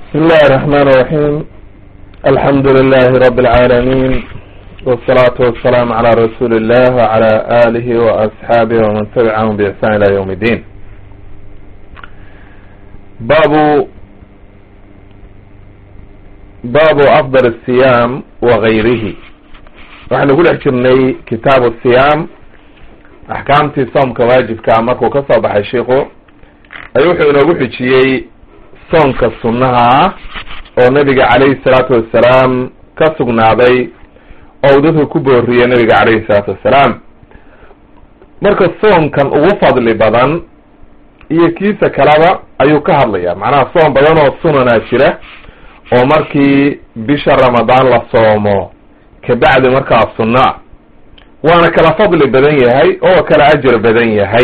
بسم الله الرحمن الرحيم الحمد لله رب العالمين والصلاة والسلام على رسول الله وعلى آله وأصحابه ومن تبعهم بإحسان إلى يوم الدين باب باب أفضل الصيام وغيره waxaan ugu dhex jirnay kitaabu siyaam axkaamtii soomka waajibkaa markuu ka soo baxay shiiku ayuu wuxuu inoogu xijiyey soonka sunnaha ah oo nabiga calayhi salaatu wassalaam ka sugnaaday oo uu dadka ku booriyey nabiga calayhi salaatu wassalaam marka soonkan ugu fadli badan iyo kiisa kaleba ayuu ka hadlaya macnaha soom badan oo sunanaa jira oo markii bisha ramadaan la soomo kabacdi markaa sunna ah waana kala fadli badan yahay oo kala ajar badan yahay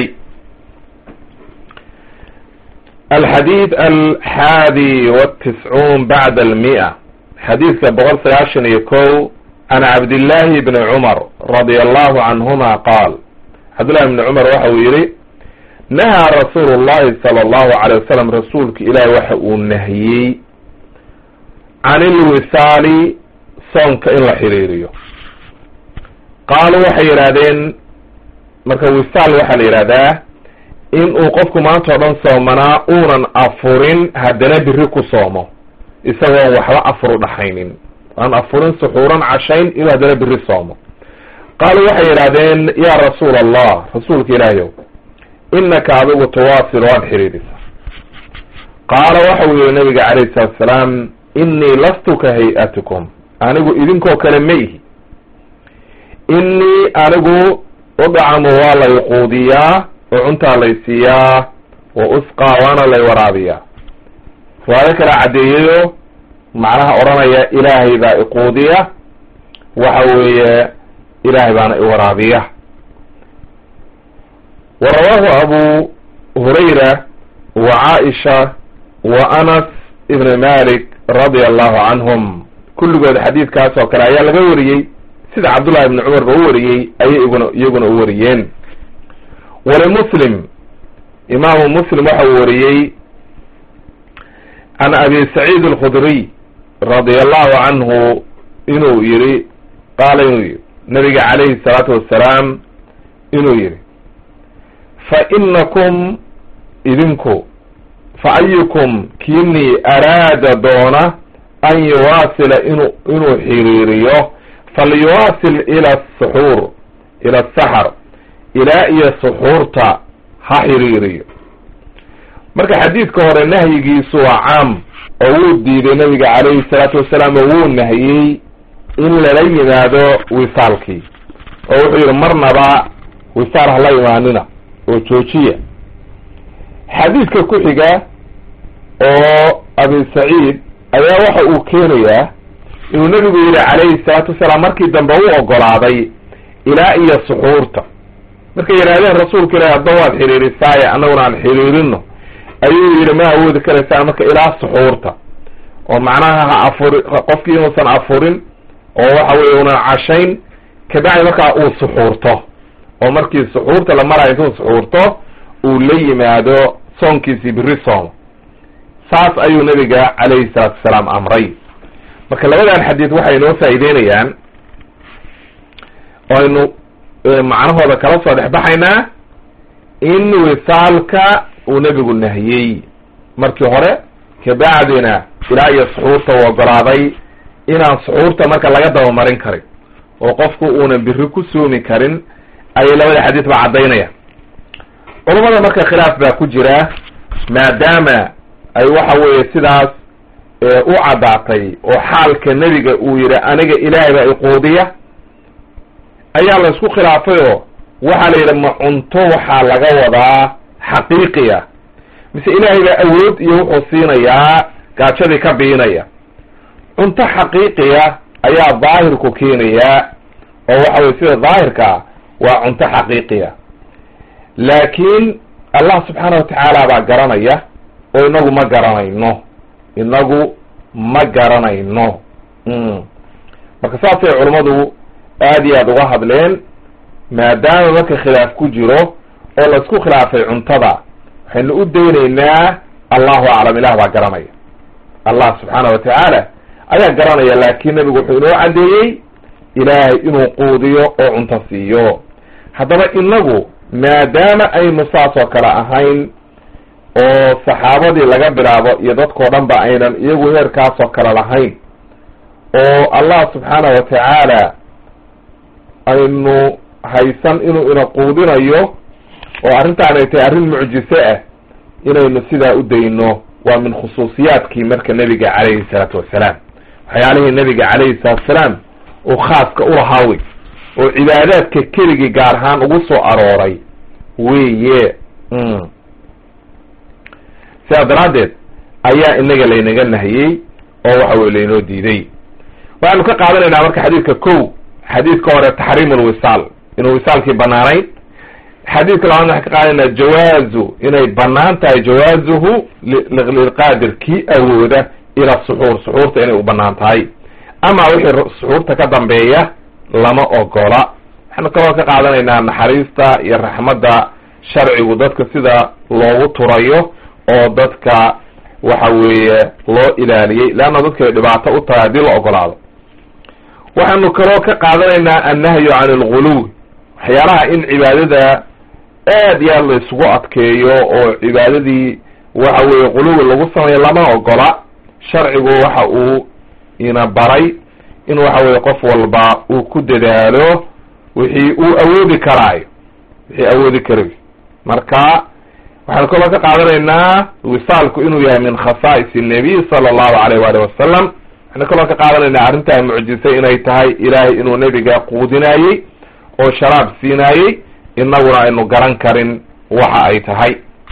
alxadiid alxaadi wاtiscuun bacda almi'a xadiidka boqol sagaashan iyo ko can cabdillahi bni cumar radia allahu canhuma qaal cabdillahi bni cumar waxa uu yihi nahaa rasuulu llahi sala allahu alay wasalam rasuulka ilaahi waxa uu nahiyey can ilwisaali soonka in la xiriiriyo qaaluu waxay yidhaahdeen marka wisaal waxaa la yidhahdaa in uu qofku maanta o dhan soomanaa uunan afurin haddana biri ku soomo isagoon waxba afur u dhaxaynin aan afurin suxuuran cashayn inuu haddana biri soomo qaaluu waxay yidhaahdeen yaa rasuula allah rasuulka ilaahiyow inaka adigu tuwaasil waad xiriirisaa qaala waxa uu yihi nabiga calayhi salatu asalaam innii lastu ka hay-atikum anigu idinkoo kale ma ihi innii anigu udcamu waa lay quudiyaa oo cuntaa lay siiyaa wa usqaa waana lay waraabiyaa riwaayo kala caddeeyayo macnaha odhanaya ilaahay baa iquudiya waxa weeye ilaahay baana iwaraabiya wa rawaahu abu hurayra wa caaisha wa anas ibn malik radia allahu canhum kulligood xadiidkaas oo kale ayaa laga wariyey sida cabdullahi ibni cumar ba u wariyey ayay iguna iyaguna u wariyeen walimuslim imaamu muslim waxa uu wariyey can abi saciid alkhudriy radia allahu canhu inuu yihi qaala inuu yihi nabiga calayhi salaatu wassalaam inuu yihi fa inakum idinku fa ayukum kiinii araada doona an yuwaasila inu inuu xiriiriyo falyuwaasil ila asuxuur ila asaxar ilaa iyo suxuurta ha xiriiriyo marka xadiidka hore nahyigiisu waa caam oo wuu diiday nabiga calayhi salaatu wasalaam oo wuu nahiyey in lala yimaado wisaalkii oo wuxuu yihi marnaba wisaal hala imaanina oo joojiya xadiidka ku xiga oo abi saciid ayaa waxa uu keenayaa inuu nabigu yihi calayhi salaatu wasalaam markii dambe u ogolaaday ilaa iyo suxuurta markay yidhahdeen rasuulka ilahi hadda waad xiriirisaaye annaguna aan xiriirino ayuu yihi ma awoodi karaysaan marka ilaa suxuurta oo macnaha ha afuri qofkii inuusan afurin oo waxa weye unan cashayn kabacdi markaa uu suxuurto oo markii suxuurta la marayo intuu suxuurto uu la yimaado soonkiisii biri soomo saas ayuu nabiga calayhi salaatu wasalaam amray marka labadan xadiid waxay inoo faa'iideynayaan oo aynu macnahooda kala soo dhex baxaynaa in wisaalka uu nebigu nahiyey markii hore kabacdina ilaa iyo suxuurta uu ogolaaday inaan suxuurta marka laga dabamarin karin oo qofku uunan biri ku soomi karin ayay labada xadiid ba caddaynayaan culamada marka khilaaf baa ku jira maadaama ay waxa weeye sidaas u caddaatay oo xaalka nebiga uu yihi aniga ilaahay baa iquudiya ayaa la isku khilaafay oo waxaa la yidhi ma cunto waxaa laga wadaa xaqiiqiya mise ilaahay baa awood iyo wuxuu siinayaa gaajadii ka biinaya cunto xaqiiqiya ayaa daahirku keenayaa oo waxa weye sida daahirkaa waa cunto xaqiiqiya laakiin allah subxaana watacaala baa garanaya oo inagu ma garanayno inagu ma garanayno marka saasay culammadu aad iyo aada uga hadleen maadaama marka khilaaf ku jiro oo la isku khilaafay cuntada waxaynu u daynaynaa allahu aclam ilah baa garanaya allah subxaana wa tacaala ayaa garanaya laakiin nebigu wuxuu inoo caddeeyey ilaahay inuu quudiyo oo cunto siiyo haddaba inagu maadaama aynu saas oo kale ahayn oo saxaabadii laga bilaabo iyo dadkao dhan ba aynan iyagu heerkaasoo kale lahayn oo allah subxaana wa tacaala aynu haysan inuu ina quudinayo oo arrintaan ay tahay arrin mucjise ah inaynu sidaa u dayno waa min khusuusiyaadkii marka nebiga calayhi salaatu wassalaam waxyaalihii nebiga calayhi salaatu wasalaam uu khaaska ulahaa wey oo cibaadaadka keligii gaar ahaan ugu soo arooray weye sidaa daraaddeed ayaa inaga laynaga nahiyey oo waxa weye laynoo diiday waxaanu ka qaadanaynaa marka xadiidka kow xadiidka hore taxriim lwisaal inuu wisaalkii banaanayn xadiidka labaad waxaan ka qaadanaynaa jawaazu inay banaan tahay jawaazuhu lilqaadir kii awooda ila suxuur suxuurta inay u banaan tahay ama wixii suxuurta ka dambeeya lama ogola waxaanu kaloo ka qaadanaynaa naxariista iyo raxmadda sharcigu dadka sida loogu turayo oo dadka waxa weeye loo ilaaliyey leanna dadkay dhibaato u tahay haddii la ogolaado waxaanu kaloo ka qaadanaynaa annahyu can alguluw waxyaalaha in cibaadada aad iyo aad la isugu adkeeyo oo cibaadadii waxa weeye quluwi lagu sameeyo lama ogola sharcigu waxa uu ina baray in waxa weye qof walba uu ku dadaalo wixii uu awoodi karaayo wixii awoodi karayo marka waxaanu kaloo ka qaadanaynaa wisaalku inuu yahay min khasaa'is الnabiy sala allahu alayh waali wasalam waxaanu kaloo ka qaadanaynaa arrintaa mucjisay inay tahay ilaahay inuu nebiga quudinaayey oo sharaab siinaayey inaguna aynu garan karin waxa ay tahay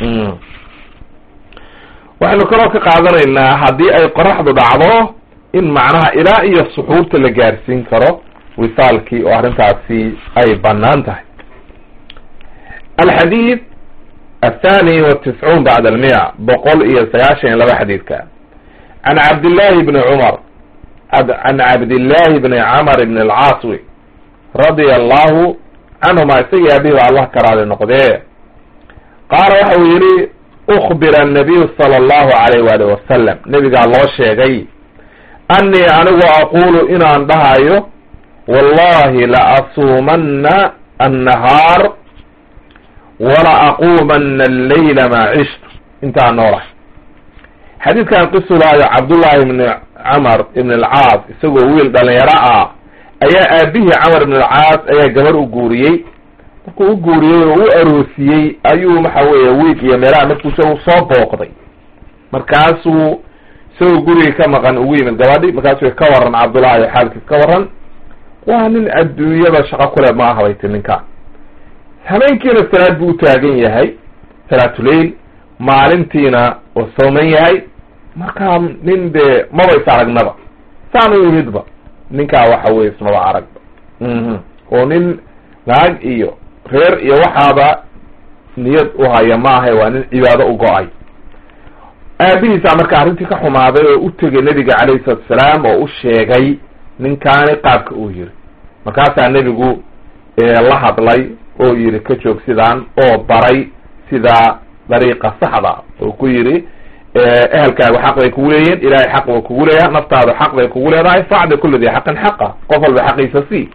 waxaynu kaloo ka qaadanaynaa haddii ay qoraxdu dhacdo in macnaha ilaa iyo suxuurta la gaarsiin karo wisaalkii oo arrintaasi ay banaan tahay alxadiid athani watiscuun bacd almiya boqol iyo sagaashan iyo laba xadiidka can cabdillahi bni cumar can cabdillahi bni camar bni alcaaswi radia allahu canhuma isagii abihi ba allah ka raali noqdee qaala waxa uu yihi ukbira annabiyu sala allahu alayh waali wasalam nebigaa loo sheegay annii anigu aqulu inaan dhahayo wallahi la asuumanna annahaar wala aquumanna alleyla maa cishtu intaan noolahay xadiidkan qisulaayo cabdullahi ibni camar ibn alcaas isagoo wiil dhalinyaro ah ayaa aabihii camar ibn alcaas ayaa gabar u guuriyey markuu u guuriyey oo u aroosiyey ayuu waxa weeye wiig iyo meelaha markuu isagu soo booqday markaasuu isagoo gurigii ka maqan ugu yimid gabadhi markaasuu ka waran cabdullahi xaalkiis ka waran waa nin adduunyada shaqo kule ma ahabayti ninkaan habeenkiina salaad buu u taagan yahay salaatuleil maalintiina oo sooman yahay markaa nin dee maba is aragnaba saan u yimidba ninkaa waxa weye ismaba aragba oo nin naag iyo reer iyo waxaaba niyad u haya maahay waa nin cibaado u go-ay aabihiisaa marka arrintii ka xumaaday oo u tegay nebiga calayhi salatu asalaam oo u sheegay ninkaani qaabka uu yiri markaasaa nebigu la hadlay oo yidhi ka joog sidaan oo baray sidaa dariiqa saxda oo ku yidhi ehelkaagu xaq bay kugu leeyihin ilahay xaq ba kugu leeyaha naftaadu xaq bay kugu leedahay facdi kula di xaqin xaqa qof walba xaqiisa sii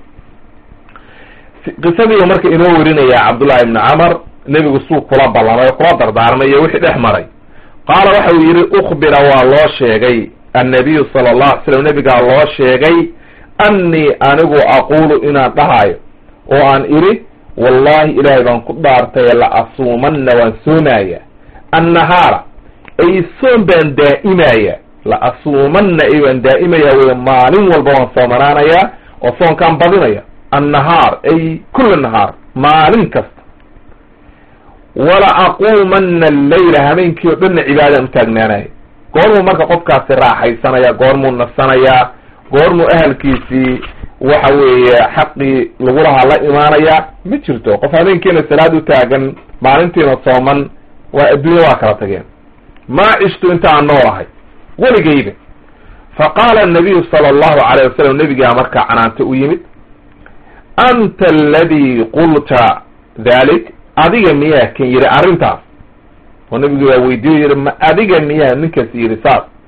qisadiiu marka inoo werinaya cabdullahi ibni camar nebigu suu kula ballamay oo kula dardaarmay iyo wixii dhex maray qaala waxa uu yidhi ukbira waa loo sheegay annabiyu sala allahu alay slam nebigaa loo sheegay annii anigu aquulu inaan dhahayo oo aan idhi wallahi ilaahay baan ku dhaartay la asuumanna waan soomaya annahaara ay soom baan daa'imaya la asuumanna ay waan daa'imaya wey maalin walba waan soomanaanaya oo soonkaan badinaya annahaar ay kula nahaar maalin kasta wala aquumanna alleyla habeenkii oo dhanna cibaadaan u taagnaanaya goormuu marka qofkaasi raaxaysanaya goormuu nasanayaa goormuu ahalkiisii waxa weeye xaqii lagu lahaa la imaanaya ma jirto qof habeenkiina salaad u taagan maalintiina sooman waa adduunya waa kala tageen maa cishtu intaan noolahay weligayba fa qaala anabiyu sala allahu alayh wasalam nebigaa markaa canaanta u yimid anta aladii qulta dalik adiga miyaa kan yidhi arrintaas oo nebigu waa weydiiyo yihi ma adiga miyaa ninkaas yidhi saas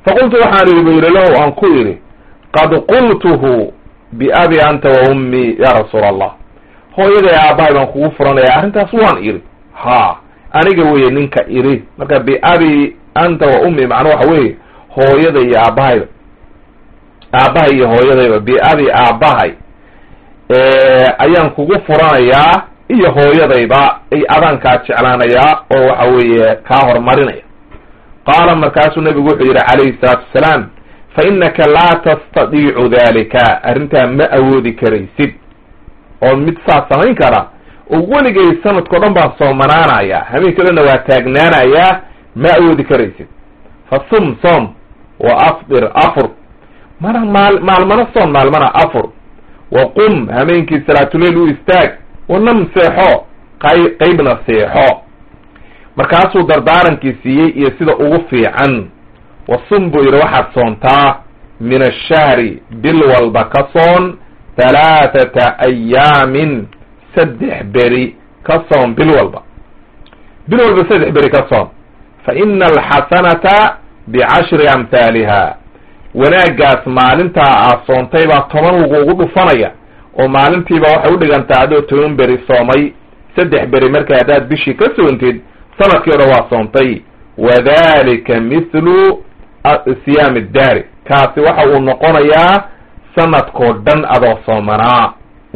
faqultu waxaan idhi bu yidhi lahu aan ku idhi qad qultuhu biabi anta wa ummii ya rasuul allah hooyaday aabbahay baan kugu furanaya arrintaas waan idhi ha aniga weye ninka idhi marka biabi anta wa ummii macnaa waxa weeye hooyada iyo aabbahayba aabbahay iyo hooyadayba biabi aabbahay ayaan kugu furanayaa iyo hooyadayba ay adaankaa jeclaanayaa oo waxa weeye kaa hormarinaya qaala markaasuu nabigu wuxuu yidhi calayhi salaatu wasalaam fa innaka laa tastadiicu dalika arrintaa ma awoodi karaysid oo mid saas samayn kara oo weligay sanadkao dhan baan soomanaanaya habeenkii o dhanna waa taagnaanayaa ma awoodi karaysid fa sum soom wa afdir afur mana maal maalmana soon maalmana afur wa qum hameenkii salaatuleyl u istaag wanam seexo qay qeybna seexo markaasuu dardaarankii siiyey iyo sida ugu fiican wasum buu yidhi waxaad soontaa min ashahri bil walba ka soon halaathata ayaamin saddex beri ka soon bil walba bil walba saddex beri ka soon fa ina alxasanata bicashri amhaaliha wanaaggaas maalintaa aad soontay baa toban lagugu dhufanaya oo maalintiiba waxay udhigantaa adoo toban beri soomay saddex beri marka haddaad bishii ka soontid sanadkii o dhan waa soontay wadalika mithlu siyaami daari kaasi waxa uu noqonayaa sanadkoo dhan adoo soomanaa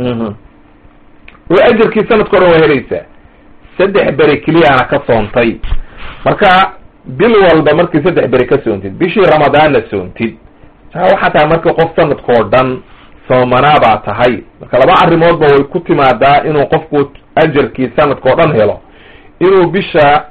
oo ajarkii sanadkao dhan waa helaysaa saddex beri keliyaana ka soontay marka bil walba markii saddex beri ka soontid bishii ramadaanna soontid waxaa tahay markii qof sanadkoo dhan soomanaa baa tahay marka laba arrimoodba way ku timaadaa inuu qofku ajarkii sanadkao dhan helo inuu bisha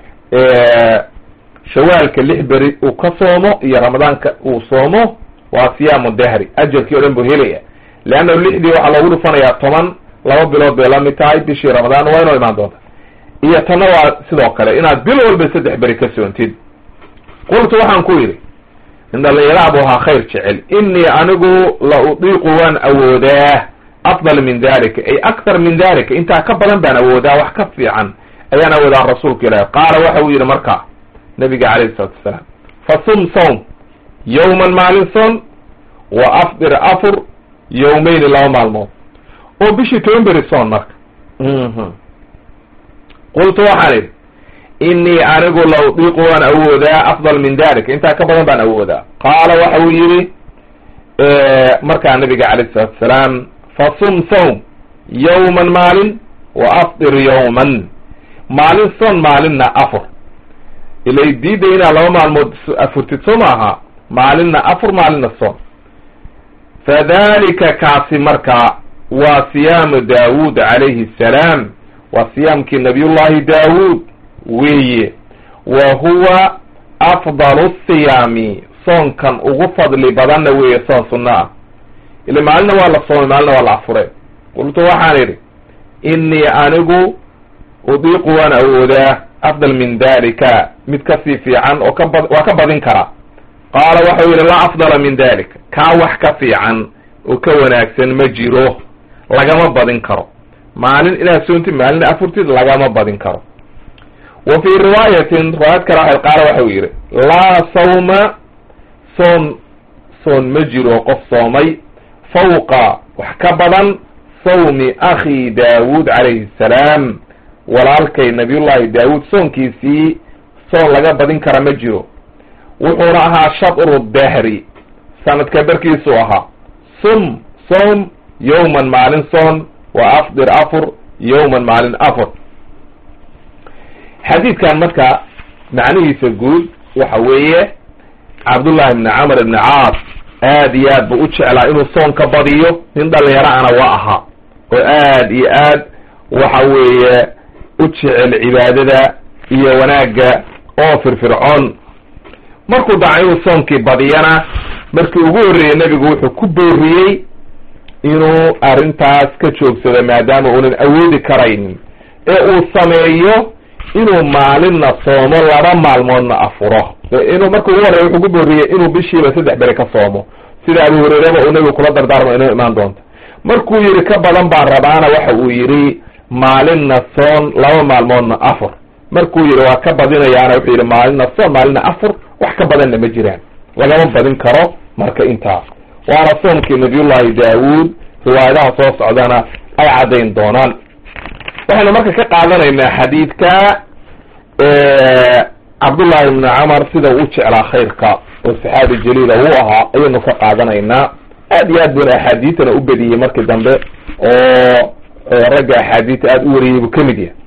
shawaalka lix beri uu ka soomo iyo ramadaanka uu soomo waa siyaamu dahri ajarkii o dhan buu helaya leanna lixdii waxaa loogu dhufanayaa toban laba bilood bay la mid tahay bishii ramadaan waa inoo imaan doonta iyo tanna waa sidoo kale inaad bil walba saddex beri ka soontid qultu waxaan ku yidhi in dhalinyaraha buu ahaa khayr jecel inii anigu la udiiqu waan awoodaa afdal min dalika ay akthar min dalika intaa ka badan baan awoodaa wax ka fiican ayaan awoodaa rasuulka ilaahi qaala waxa uu yidhi marka nabiga calayhi salatu wasalaam fasum sawm yawman maalin soon wa afdir afur yawmayni laba maalmood oo bishii toban beri soon marka qultu waxaan idhi inii anigu la udiiqu waan awoodaa afdal min dalika intaa ka badan baan awoodaa qaala waxa uu yidhi markaa nabiga calayhi salatu wasalaam fasum sawm yawman maalin wa afdir yawman maalin soon maalinna afur ilay diida inaad laba maalmood afurtid soo maaha maalinna afur maalinna soon fadalika kaasi markaa waa siyaamu daawuud calayhi assalaam waa siyaamkii nabiyullahi daawuud weeye wa huwa afdalu siyaami soonkan ugu fadli badanna weeye soon sunno ah ila maalina waa la soomay maalina waa la afuray qultu waxaan idhi inii anigu udiiqu waan awoodaa afdal min dalika mid kasii fiican oo kaba waa ka badin karaa qaala waxau yidhi laa afdala min dalika kaa wax ka fiican oo ka wanaagsan ma jiro lagama badin karo maalin inaad soontid maalina afurtid lagama badin karo wa fii riwaayatin riwaayad kale waxay qaala waxau yidhi laa sawma soon soon ma jiro qof soomay fawqa wax ka badan sawmi akhi daawuud calayhi assalaam walaalkay nabiyullahi daawuud soonkiisii soon laga badin kara ma jiro wuxuuna ahaa shatru dahri sanadka barkiisuu ahaa sum soom yawman maalin soon wa afdir afur yawman maalin afur xadiidkan marka macnihiisa guud waxa weeye cabdullahi ibni camr ibni caas aad iyo aad buu u jeclaa inuu soon ka badiyo nin dhalinyaro ana waa ahaa oo aad iyo aad waxa weeye u jecel cibaadada iyo wanaagga oo firfircoon markuu daca inuu soonkii badiyana markii ugu horreeyey nebigu wuxuu ku booriyey inuu arrintaas ka joogsado maadaama uunan awoodi karaynin ee uu sameeyo inuu maalinna soomo laba maalmoodna afuro inuu marka ugu horreya wuxuu ku booriyey inuu bishiiba saddex beri ka soomo sida abu hurayraba uu nebigu kula dardaarmo inoo imaan doonto markuu yidhi ka badan baan rabaana waxa uu yidhi maalinna soon laba maalmoodna afur markuu yidhi waa ka badinayaana wuxuu yidhi maalinna soon maalinna afur wax ka badanna ma jiraan lagama badin karo marka intaa waana soomkii nabiyullahi daawuud riwaayadaha soo socdana ay caddayn doonaan waxaynu marka ka qaadanaynaa xadiidka cabdullahi ibni camar sida uu jeclaa khayrka oo saxaabi jaliila uu ahaa ayaynu ka qaadanaynaa aad iyo aad buna axaadiitana u bediyey markii dambe oo ragga axaadiita aada u wariyey buu kamid yahay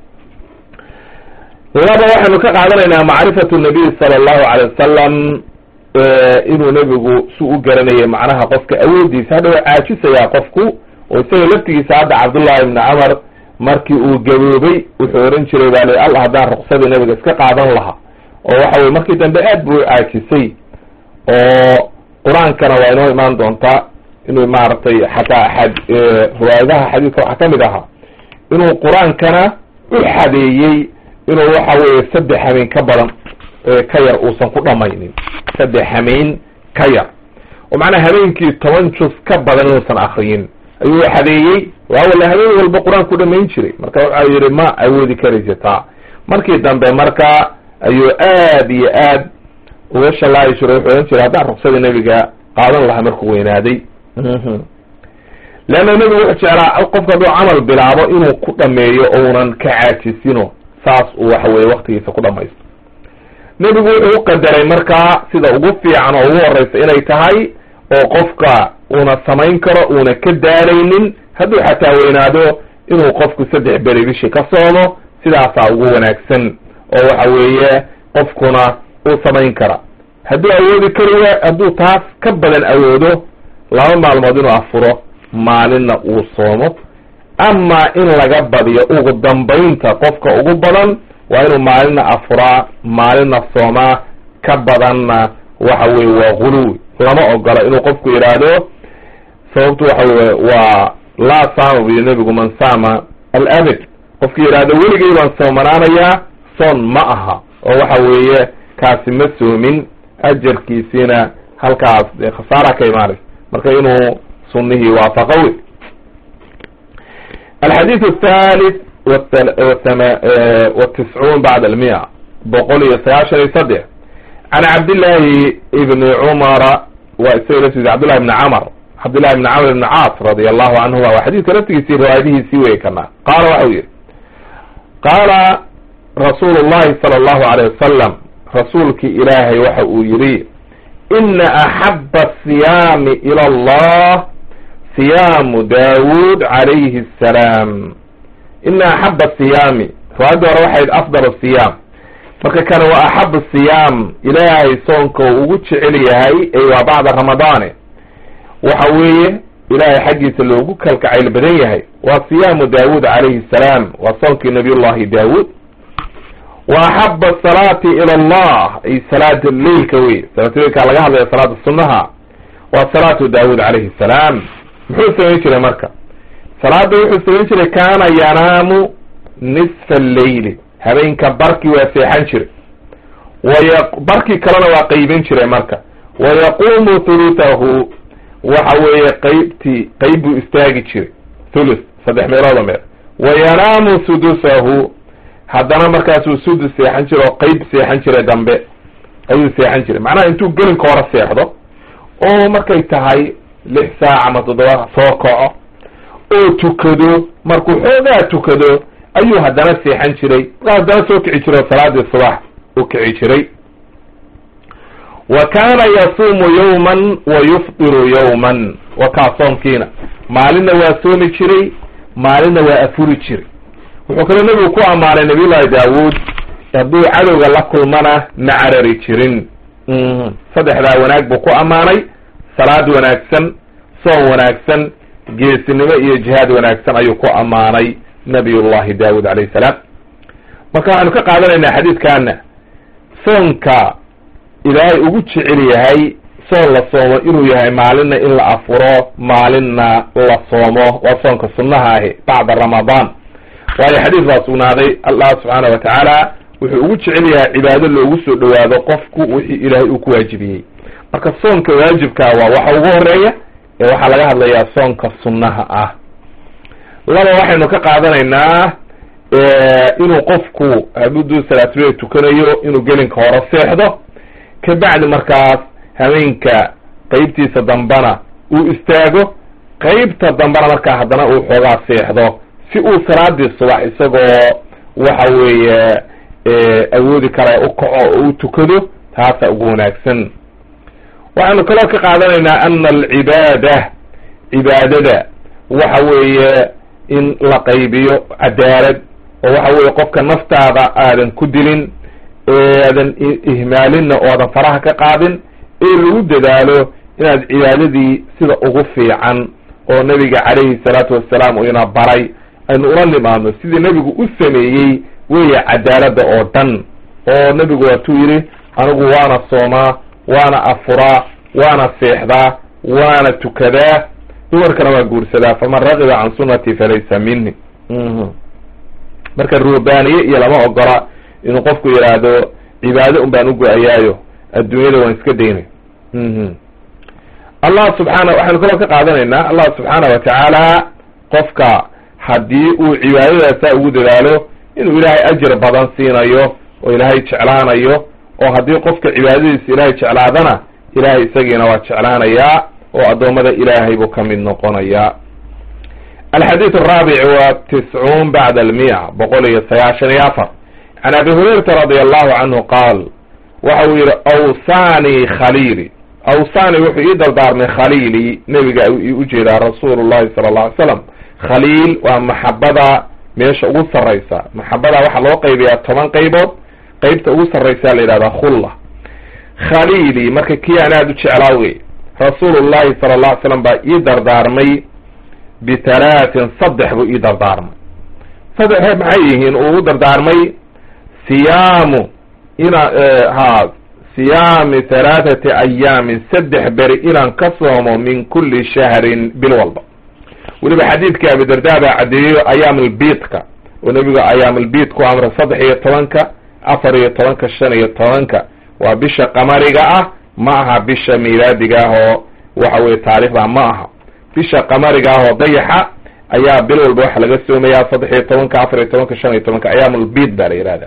laba waxaynu ka qaadanaynaa macrifatu nabiy sala allahu alay wasalam inuu nebigu si u garanayay macnaha qofka awoodiisa hadha waa caajisayaa qofku oo isaga laftigiisa hadda cabdullahi ibni camar markii uu gaboobay wuxuu ohan jiray baa li alla haddaan ruqsadii nebiga iska qaadan lahaa oo waxa weye markii dambe aad buu caajisay oo qur-aankana waa inoo imaan doontaa inuu maaragtay xataa axad riwaayadaha xadiidka waxaa kamid ahaa inuu qur-aankana u xadeeyey inuu waxa weeye saddex hameen ka badan ka yar uusan ku dhamaynin saddex hameen ka yar oo macnaha habeenkii toban juz ka badan inuusan akriyin ayuu xadeeyey waawala habeen walba qur-aan ku dhamayn jiray marka waxa yihi ma awoodi karaysa taa markii dambe marka ayuu aad iyo aad uga shalaayi jiray wuxuu ohan jiray haddaan ruqsadii nebiga qaadan lahaa markuu weynaaday leanna nebigu wuxuu jeclaa qofka hadduu camal bilaabo inuu ku dhameeyo ounan ka caajisino saas uu waxa weye waktigiisa ku dhamaysto nebigu wuxuu u qadaray markaa sida ugu fiican oo ugu horeysa inay tahay oo qofka uuna samayn karo uuna ka daalaynin hadduu xataa weynaado inuu qofku saddex beri bishii ka soomo sidaasaa ugu wanaagsan oo waxa weeye qofkuna uu samayn kara hadduu awoodi kari hadduu taas ka badan awoodo laba maalmood inuu afuro maalinna uu soomo ama in laga badiyo ugu dambaynta qofka ugu badan waa inuu maalinna afuraa maalinna soomaa ka badanna waxa weye waa guluwi lama ogola inuu qofku yidhaahdo sababtu waxa weye waa laa saama buyi nebigu man saama alabad qofki yidhaahdo weligay baan soomanaanayaa soon ma aha oo waxa weeye kaasi ma soomin ajarkiisiina halkaas dee khasaara ka imaanaysa marka inuu sunihii waafaqo wey alxadiid athalith watiscuun bacd almiya boqol iyo sagaashan iyo saddex can cabdillahi ibni cumara waa isaga laftiisa cabdillahi ibni camr cabdillahi ibni camr ibni caas radia allahu canhuma waa xadiidka laftigiisii riwaayadihiisii wey kana qaala waxau yihi qaala rasuulu llahi sala allahu alayh wasalam rasuulkii ilaahay waxa uu yihi ina axaba asiyaami ila allah siyaamu daawud calayhi asalaam ina axaba asiyaami riwaayadda hore waxayd afdal siyaam marka kane waa axab siyaam ilaahay soonka uu ugu jecel yahay ay waa bacda ramadaane waxa weeye ilaahay xaggiisa loogu kalkacayl badan yahay waa siyaamu daawud calayhi salaam waa soonkii nabiyullahi daawud wa axaba asalaati ila allah ay salaat leilka wey salaatleilka laga hadlaya salaada sunnaha waa salaatu daawud calayhi salaam muxuu samayn jiray marka salaada wuxuu samayn jiray kaana yanaamu nisfa alleyli habeenka barkii waa seexan jiray waya barkii kalena waa qeybin jiray marka wayaquumu thuluthahu waxa weeye qeybtii qeyb buu istaagi jiray thuluth saddex meelooda meel wayanaamu sudusahu haddana markaasuu sudus seexan jiray oo qeyb seexan jiray dambe ayuu seexan jiray macnaha intuu gelinka hore seexdo oo markay tahay lix saac ama toddoba soo kaco oo tukado markuu xoogaa tukado ayuu haddana seexan jiray markaa haddana soo kici jiray oo salaadii subax u kici jiray wa kaana yasuumu yawman wa yufdiru yawman wa kaa soomkiina maalinna waa soomi jiray maalinna waa afuri jiray wuxuu kaloo nebigu ku ammaanay nabiyullahi daawuud hadduu cadowga la kulmana ma carari jirin saddexdaa wanaag buu ku ammaanay salaad wanaagsan soon wanaagsan geesinimo iyo jihaad wanaagsan ayuu ku ammaanay nabiyullahi daawud calayhi salaam marka waxaanu ka qaadanaynaa xadiidkaana soonka ilaahay ugu jecel yahay soon la soomo inuu yahay maalinna in la afuro maalinna la soomo waa soonka sunnaha ahi bacda ramadaan waayo xadiis baa sugnaaday allah subxaana wa tacaala wuxuu ugu jecel yahay cibaado loogu soo dhowaado qofku wixii ilaahay uu ku waajibiyey marka soonka waajibkaa waa waxa ugu horeeya ee waxaa laga hadlayaa soonka sunnaha ah laba waxaynu ka qaadanaynaa inuu qofku hadduu salaatuleyl tukanayo inuu gelinka hore seexdo kabacdi markaas habeenka qeybtiisa dambena uu istaago qeybta dambena markaa haddana uu xoogaa seexdo si uu salaadii subax isagoo waxa weeye awoodi kara u kaco oo u tukado taasa ugu wanaagsan waxaynu kaloo ka qaadanaynaa ana alcibaada cibaadada waxa weeye in la qaybiyo cadaalad oo waxa weeye qofka naftaada aadan ku dilin aadan ihmaalinna oo aadan faraha ka qaadin ee lagu dadaalo inaad cibaadadii sida ugu fiican oo nabiga calayhi salaatu wassalaam uu ina baray aynu ula nimaadno sidii nebigu u sameeyey weeye cadaaladda oo dhan oo nebigu waatuu yidhi anigu waana soomaa waana afuraa waana seexdaa waana tukadaa dumarkana waa guursadaa faman raqiba can sunnatii falaysa mini marka rubaaniye iyo lama ogola inuu qofku yidhaahdo cibaado un baan u go-ayaayo adduunyada waan iska daynay allah subxaana waxaynu kaloo ka qaadanaynaa allah subxaana wa tacaala qofka haddii uu cibaadadaasaa ugu dadaalo inuu ilaahay ajir badan siinayo oo ilaahay jeclaanayo oo haddii qofka cibaadadiisa ilaahay jeclaadana ilaahay isagiina waa jeclaanayaa oo addoommada ilaahay buu ka mid noqonayaa alxadiid araabic wa tiscuun bacda almiya boqol iyo sagaashan iyo afar can abi hurayrata radi allahu canhu qaal waxa uu yihi awsani khaliili awsani wuxuu ii dardaarmay khaliili nebiga ii ujeedaa rasuulu llahi sala alla alay slam khaliil waa maxabada meesha ugu sarraysa maxabada waxaa loo qaybayaa toban qaybood qeybta ugu sarraysaa la yidhahdaa khulla khaliili marka kii aan aada u jeclaa wey rasuulullahi sala alla ly slam baa ii dardaarmay bitalaatin saddex buu ii dardaarmay saddexe maxay yihiin uu u dardaarmay siyaamu ina ha siyaami halaathati ayaamin saddex beri inaan ka soomo min kulli shahrin bil walba weliba xadiidka abidarda baa caddeeyo ayaamulbiidka oo nebigu ayaamulbiid ku amray saddex iyo tobanka afar iyo tobanka shan iyo tobanka waa bisha qamariga ah ma aha bisha miilaadiga ah oo waxa weye taariikhda ma aha bisha qamariga ah oo dayaxa ayaa bil walba waxa laga soomayaa saddex iyo tobanka afar iyo tobanka shan iyo tobanka ayaamulbiid baa la yihahda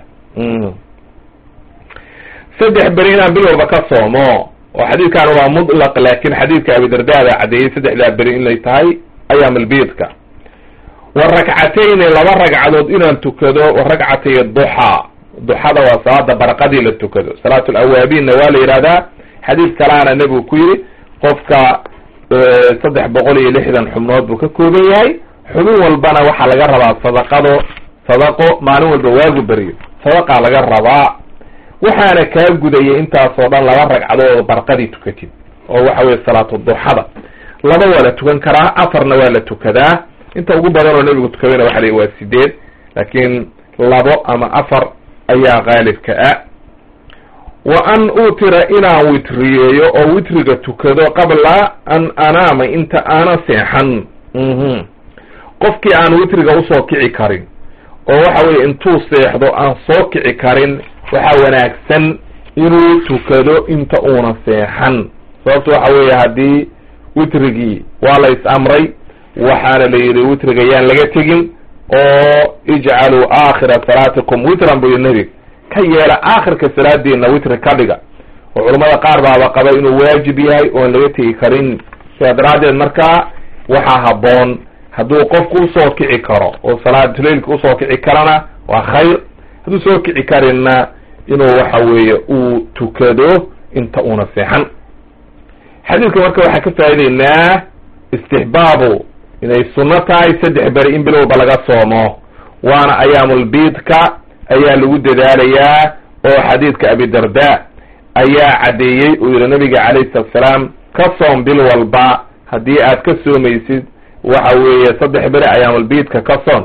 saddex beri inaan bil walba ka soomo oo xadiidkan waa mutlaq laakin xadiidka abidarda baa caddeeyey saddexdaa beri inay tahay ayaamulbiidka wa rakcatayni laba ragcadood inaan tukado wa ragcatay duxaa duxada waa salaada barqadii la tukado salaat lawaabiinna waa la yihahdaa xadiid kalaana nebigu ku yidhi qofka saddex boqol iyo lixdan xubnood buu ka kooban yahay xubin walbana waxaa laga rabaa sadaqado sadaqo maalin walba waagu beriyo sadaqaa laga rabaa waxaana kaa gudayay intaasoo dhan laba ragcadood barqadii tukatid oo waxa weye salaatu duxada laba waa la tukan karaa afarna waa la tukadaa inta ugu badan oo nebigu tukadayna waxa la waa sideed laakiin labo ama afar ayaa qaalibka ah wa an utira inaan witriyeeyo oo witriga tukado qabla an anaama inta aana seexan qofkii aan witriga usoo kici karin oo waxa weye intuu seexdo aan soo kici karin waxaa wanaagsan inuu tukado inta uuna seexan sababto waxa weeye haddii witrigii waa la is amray waxaana la yidhi witriga yaan laga tegin oo ijcaluu aakhira salaatikum witran buu yidhi nebig ka yeela aakhirka salaadiina witri ka dhiga oo culammada qaar baaba qaba inuu waajib yahay oon laga tegi karin sidaa daraaddeed markaa waxaa habboon hadduu qofku usoo kici karo oo salaatuleilka usoo kici karana waa khayr hadduu soo kici karinna inuu waxa weeye uu tukado inta uuna seexan xadiidka marka waxaan ka faa'ideynaa istixbaabu inay sunno tahay saddex beri in bilowba laga soomo waana ayaamulbiidka ayaa lagu dadaalayaa oo xadiidka abidarda ayaa caddeeyey uu yihi nabiga calayhi salatu salaam ka soom bil walba haddii aad ka soomaysid waxa weeye saddex beri ayaamulbiidka ka soon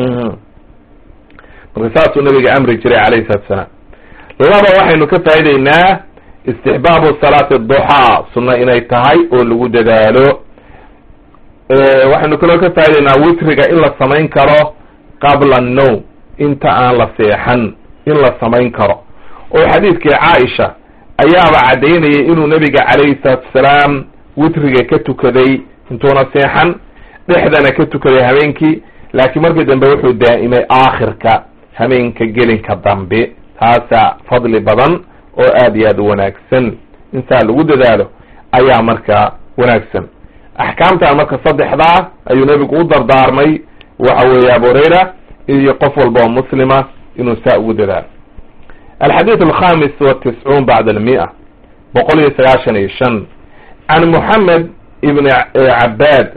marka saasuu nabiga amri jiray calayhi salatu salaam laba waxaynu ka faa'ideynaa istixbaabu salaati duxaa sunno inay tahay oo lagu dadaalo waxaynu kaloo ka faa'ideynaa witriga in la samayn karo qabla annowm inta aan la seexan in la samayn karo oo xadiidkii caaisha ayaaba caddaynayay inuu nabiga calayhi salaatu wasalaam witriga ka tukaday intuuna seexan dhexdana ka tukaday habeenkii laakiin markii dambe wuxuu daa'imay aakhirka habeenka gelinka dambe taasaa fadli badan oo aad iyo aad u wanaagsan in saa lagu dadaalo ayaa markaa wanaagsan axkaamtaa marka saddexdaa ayuu nebigu u dardaarmay waxa weeye abu hurayra iyo qof walba oo muslima inuu saa ugu dadaalo alxadiid alkhamis watiscuun bacda almia boqol iyo sagaashan iyo shan can moxamed ibn cabaad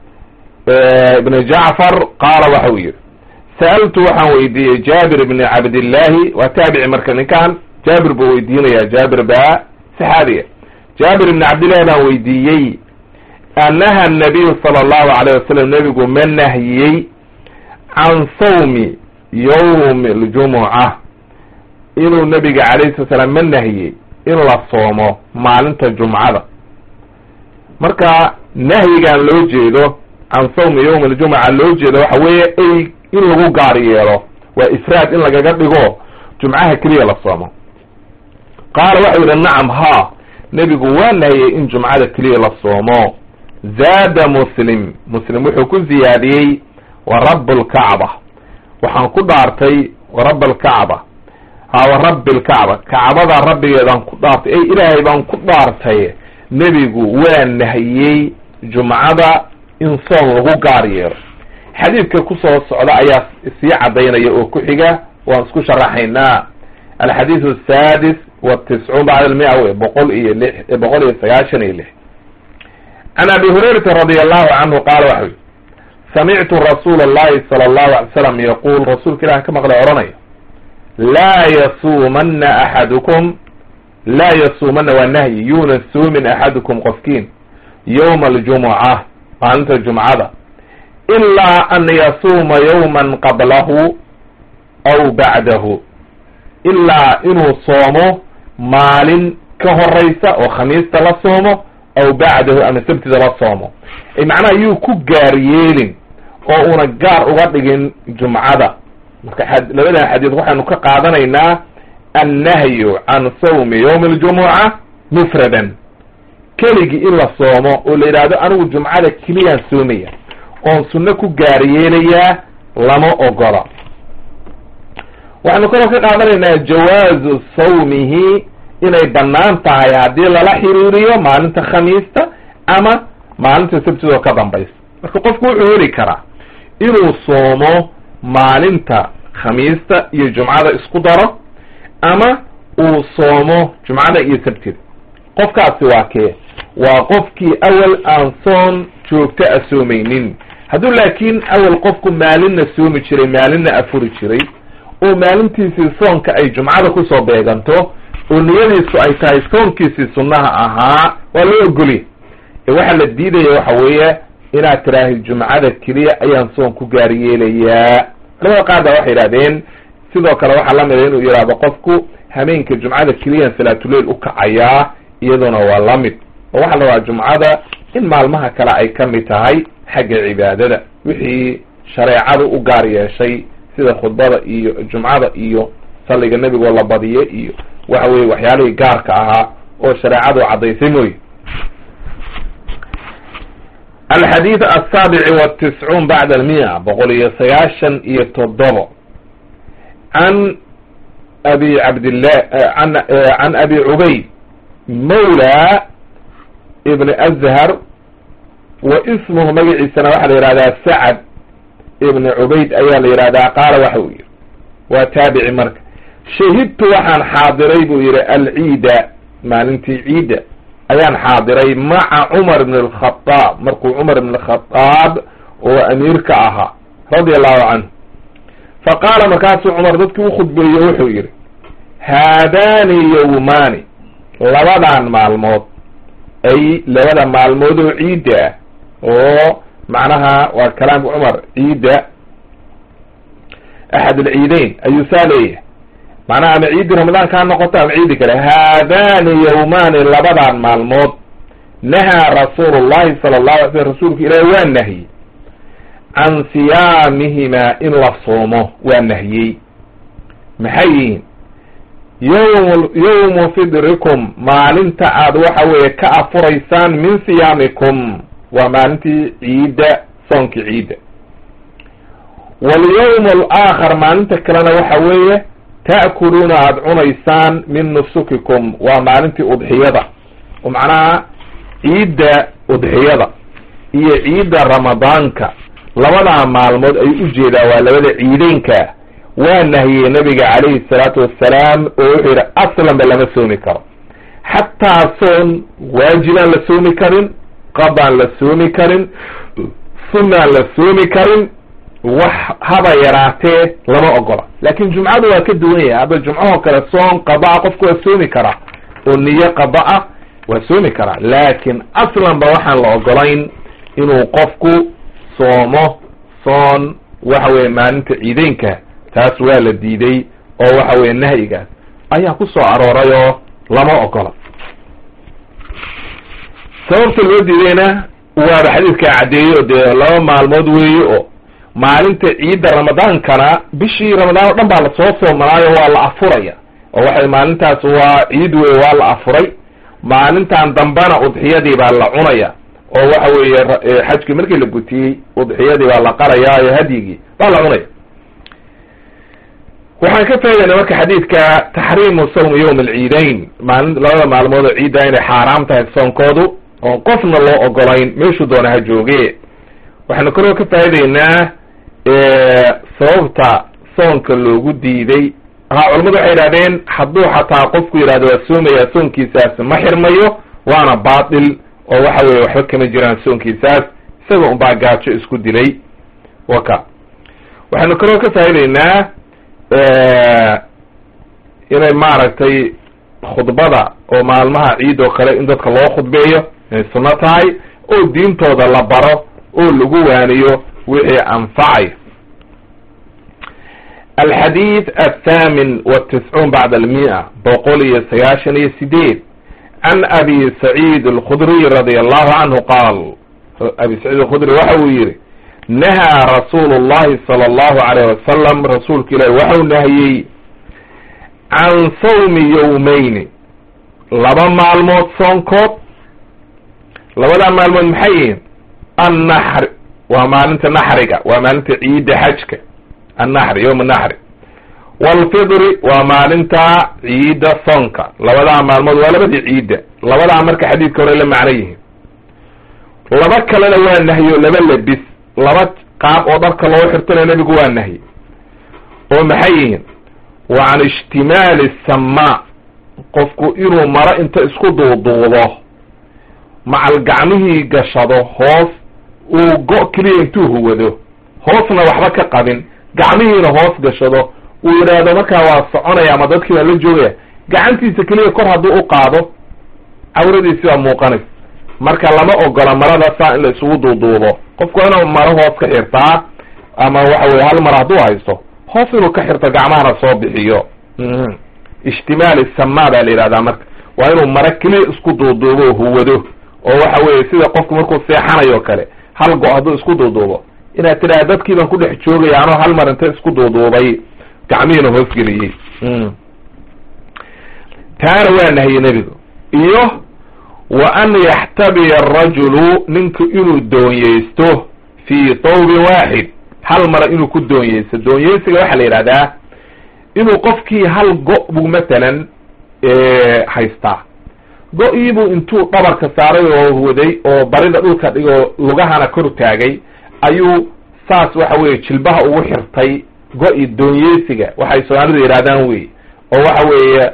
ibn jacfar qaala waxa uu yihi sa'altu waxaan weydiiyey jaabir ibni cabdillaahi waa taabici marka ninkan jaabir buu weydiinaya jaabir baa saxaabiga jaabir ibni cabdillahi baan weydiiyey anaha nabiyu sala allahu alayh wasalam nebigu ma nahyiyey can sawmi yawmi ljumuca inuu nebiga calayhi sala salaam ma nahiyey in la soomo maalinta jumcada marka nahyigan loo jeedo can sawmi yawmi aljumuca loo jeedo waxa weeye ay in lagu gaar yeelo waa ifraad in lagaga dhigo jumcaha keliya la soomo qaala waxau yidhi nacam ha nebigu waa nahiyey in jumcada keliya la soomo zaada muslim muslim wuxuu ku ziyaadiyey wa rabb lkacba waxaan ku dhaartay warab alkacba ha wa rabbi lkacba kacbada rabbigeedaan ku dhaartay ey ilaahay baan ku dhaartay nebigu waa nahiyey jumcada in soon lagu gaar yeelo xadiidka kusoo socda ayaa sii cadaynaya oo ku xiga waan isku sharaxaynaa alxadiid asadis watiscuun bacda almia wey boqol iyo lix boqol iyo sagaashan iyo lix can abi hurayrata radi allahu canhu qaala waxa ui samictu rasuula allahi sala allahu alay slam yaquul rasuulka ilah ka maqlay odhanaya laa yasuumana axadukum laa yasuumana waa nahyi yuuna suumin axadukum qofkiin yowma aljumuca maalinta jumcada ilaa an yasuuma yowman qablahu aw bacdahu ilaa inuu soomo maalin ka horeysa oo khamiista la soomo aw bacdahu ama sabtida la soomo ay macnaha yuu ku gaar yeelin oo una gaar uga dhigin jumcada marka labadan xadiid waxaynu ka qaadanaynaa annahyu can sawmi yowmi aljumuca mufradan keligii in la soomo oo la yidhaahdo anigu jumcada keliyaan soomaya oon sunno ku gaar yeelayaa lama ogola waxaynu kaloo ka qaadanaynaa jawaazu sawmihi inay bannaan tahay haddii lala xiriiriyo maalinta khamiista ama maalinta sabtidoo ka dambaysa marka qofku wuxuu heli karaa inuu soomo maalinta khamiista iyo jumcada isku daro ama uu soomo jumcada iyo sabtida qofkaasi waa kee waa qofkii awal aan soon joogto a soomaynin hadduu laakiin awal qofku maalinna soomi jiray maalinna afuri jiray oo maalintiisii soonka ay jumcada kusoo beeganto oo niyadiisu ay tahay soonkiisii sunnaha ahaa waa loo ogolya ee waxaa la diidaya waxa weeye inaad tiraahid jumcada keliya ayaan soon ku gaar yeelayaa labada qaar baa waxay yidhahdeen sidoo kale waxaa lamida inuu yidhaahdo qofku hameenka jumcada keliyaan salaatuleil u kacayaa iyaduna waa la mid oo waxaa la rabaa jumcada in maalmaha kale ay ka mid tahay xagga cibaadada wixii shareecadu u gaar yeeshay sida khudbada iyo jumcada iyo salliga nebigoo la badiye iyo waxa weye waxyaalihii gaarka ahaa oo shareecadu caddaysay mooye alxadiid asaabici watiscuun bacda almia boqol iyo sagaashan iyo toddobo can abi cabdillah an can abi cubayd mawla ibn azhar wa ismuhu magaciisana waxaa la yihahdaa sacad ibn cubayd ayaa la yihahdaa qaala waxa uu yihi waa taabici marka shahidtu waxaan xaadiray buu yihi alciida maalintii ciidda ayaan xaadiray maca cumar ibn alkhadaab markuu cumar ibn alkhadaab oo amiirka ahaa radia allahu canhu fa qaala markaasuu cumar dadkii u khudbeeye wuxuu yihi haadaani yowmaani labadan maalmood ay labada maalmood oo ciidda ah oo macnaha waa kalaamka cumar ciidda axad alciideyn ayuu saa leeyahay macnaha ama ciiddi ramadaanka ha noqoto ama ciidi kale haadaani yowmaani labadan maalmood nahaa rasuulu llahi sala allahu alay slm rasuulku ilaahi waa nahiyey can siyaamihimaa in la soomo waa nahiyey maxay yihiin yowm yowmu fidrikum maalinta aad waxa weeye ka afuraysaan min siyaamikum waa maalintii ciidda soonkii ciidda walyowm alaakhar maalinta kalena waxa weeye ta'kuluuna aada cunaysaan min nusukikum waa maalintii udxiyada oo macnaha ciidda udxiyada iyo ciidda ramadaanka labadaa maalmood ayuu ujeedaa waa labada ciideynka waa nahiyey nabiga calayhi salaatu wassalaam oo wuxuu yidhi aslanba lama soomi karo xataa soon waajibaan la soomi karin qadaan la soomi karin sunnaan la soomi karin wax haba yaraatee lama ogola laakin jumcadu waa ka duwan yahay hadda jumcahoo kale soon qada-a qofku waa soomi karaa oo niyo qada-a waa soomi karaa laakin aslanba waxaan la ogolayn inuu qofku soomo soon waxa weye maalinta ciideynka taas waa la diiday oo waxa weye nahyigaas ayaa ku soo arooray oo lama ogola sababta loo diidayna waaba xadiidkaa caddeeyey oo dee laba maalmood weeye oo maalinta ciidda ramadaankana bishii ramadaan o dhan baa lasoo soomanaayo waa la afuraya oo waxay maalintaas waa ciid wey waa la afuray maalintan dambena udxiyadii baa la cunaya oo waxa weeye xajkii markii la gutiyey udxiyadii baa la qaraya iyo hadyigii baa la cunaya waxaan ka faa'idayna marka xadiidka taxriimu sawmi yawm alciidayn maalin labada maalmood oo ciidda inay xaaraam tahay soonkoodu oon qofna loo ogolayn meeshuu doona ha jooge waxaanu kaloo ka faa'idaynaa sababta soonka loogu diiday ha culamadu waxay yidhahdeen hadduu xataa qofku yidhahdo waa soomayaa soonkiisaas ma xirmayo waana baatil oo waxa weye waxba kama jiraan soonkiisaas isaga unbaa gaajo isku dilay waka waxaanu kaloo ka faa'idaynaa inay maaragtay khudbada oo maalmaha ciid oo kale in dadka loo khudbeeyo inay sunno tahay oo diintooda la baro oo lagu waaniyo wixii anfacay alxadiid athaamin watiscuun bacda almia boqol iyo sagaashan iyo sideed can abi saciid alkhudriy radia allahu canhu qaal abi saciid alkhudri waxa uu yihi nahaa rasuulu llahi sala allahu alayh wasalam rasuulka ilaahi waxau nahiyey can sawmi yowmeyni laba maalmood soonkood labadaa maalmood maxay yihiin annaxri waa maalinta naxriga waa maalinta ciidda xajka annaxri yowma naxri waalfidri waa maalinta ciidda soonka labadaa maalmood waa labadii ciidda labadaa marka xadiidka hore la macno yihiin laba kalena waa nahyo laba lebis laba qaab oo dharka loo xirtana nebigu waa nahye oo maxay yihiin wa can ishtimaali samaa qofku inuu maro inta isku duuduudo macal gacmihii gashado hoos uu go- keliya intuu huwado hoosna waxba ka qabin gacmihiina hoos gashado uu yidhaahdo markaa waa soconaya ama dadkii baa la joogaya gacantiisa keliya kor hadduu u qaado cawradiisi waa muuqanaysa marka lama ogola marada saa in la isugu duuduubo qofku waa inuu maro hoos ka xirtaa ama waxa weye hal mar hadduu haysto hoos inuu ka xirto gacmahana soo bixiyo ishtimaali samaa baa la yidhahdaa marka waa inuu maro keliya isku duuduubo oo huwado oo waxa weye sida qofku markuu seexanayo kale hal go- hadduu isku duuduubo inaad tidhaha dadkii baan ku dhex joogaya anoo hal mar inta isku duuduubay gacmihiina hoosgeliyey taana waa nahye nebigu iyo wa an yaxtabiya arajulu ninku inuu doonyeysto fii tawbin waaxid hal mara inuu ku doonyeysto doonyeysiga waxaa la yidhahdaa inuu qofkii hal go- buu matalan haystaa go-iibuu intuu dhabarka saaray oo waday oo barida dhulka dhigoo lugahana kor taagay ayuu saas waxa weye jilbaha ugu xirtay go-i doonyeysiga waxay soomaalidu yidhahdaan wey oo waxa weeye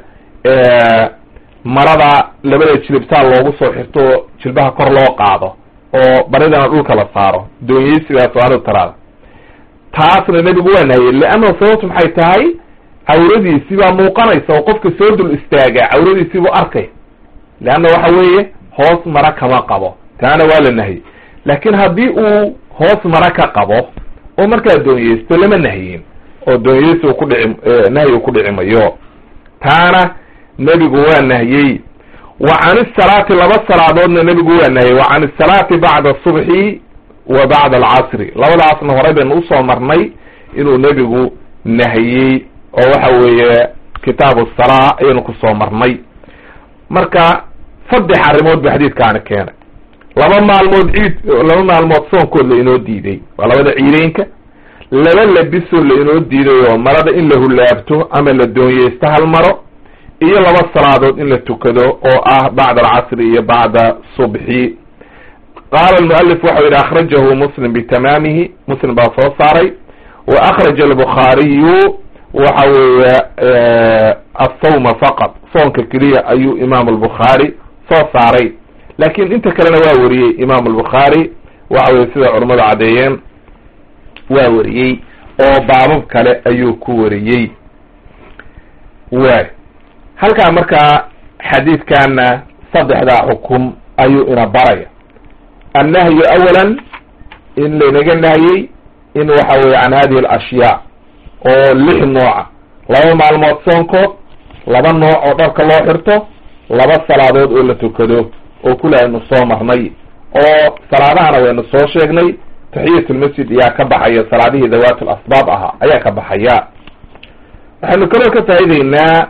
marada labada jilibsaa loogu soo xirto jilbaha kor loo qaado oo baridana dhulka la saaro doonyeysigaa soomaalidu taraada taasna nebigu waa nahiyey leanna sababtu maxay tahay cawradiisii baa muuqanaysa oo qofka soo dul istaaga cawradiisii buu arkay leanna waxa weeye hoos mara kama qabo taana waa la nahiyey laakiin haddii uu hoos mara ka qabo oo markaa doonyeysto lama nahiyin oo doonyeysi u kudhici nahyi u ku dhici mayo taana nebigu waa nahiyey wa can isalaati laba salaadoodna nebigu waa nahiyey wa can isalaati bacda asubxi wa bacda alcasri labadaasna horey baynu usoo marnay inuu nebigu nahiyey oo waxa weeye kitaabu salaa ayaynu kusoo marnay marka saddex arrimood ba xadiidkaani keenay laba maalmood ciid laba maalmood soonkood la inoo diiday waa labada ciideynka laba labisoo la inoo diiday oo marada in la hulaabto ama la doonyeysto hal maro iyo laba salaadood in la tukado oo ah bacda alcasri iyo bacda subxi qaala almualif waxau yidhi akhrajahu muslim bitamaamihi muslim baa soo saaray wa akhraja albukhaariyu waxa weeye asawma faqad soonka keliya ayuu imaam albukhaari soo saaray laakin inta kalena waa wariyey imaam albukhaari waxa weye sida culammadu caddeeyeen waa wariyey oo baabab kale ayuu ku wariyey waay halkaa markaa xadiidkana saddexdaa xukum ayuu ina baraya annahyu awalan in laynaga nahyey in waxa weye can hadihi alashyaa oo lix nooca laba maalmood soonkood laba nooc oo dharka loo xirto laba salaadood oo la tukado oo kula aynu soo marnay oo salaadahana waynu soo sheegnay taxiyatulmasjid ayaa ka baxaya salaadihii dawaat alasbaab ahaa ayaa ka baxaya waxaynu kaloo ka faa'ideynaa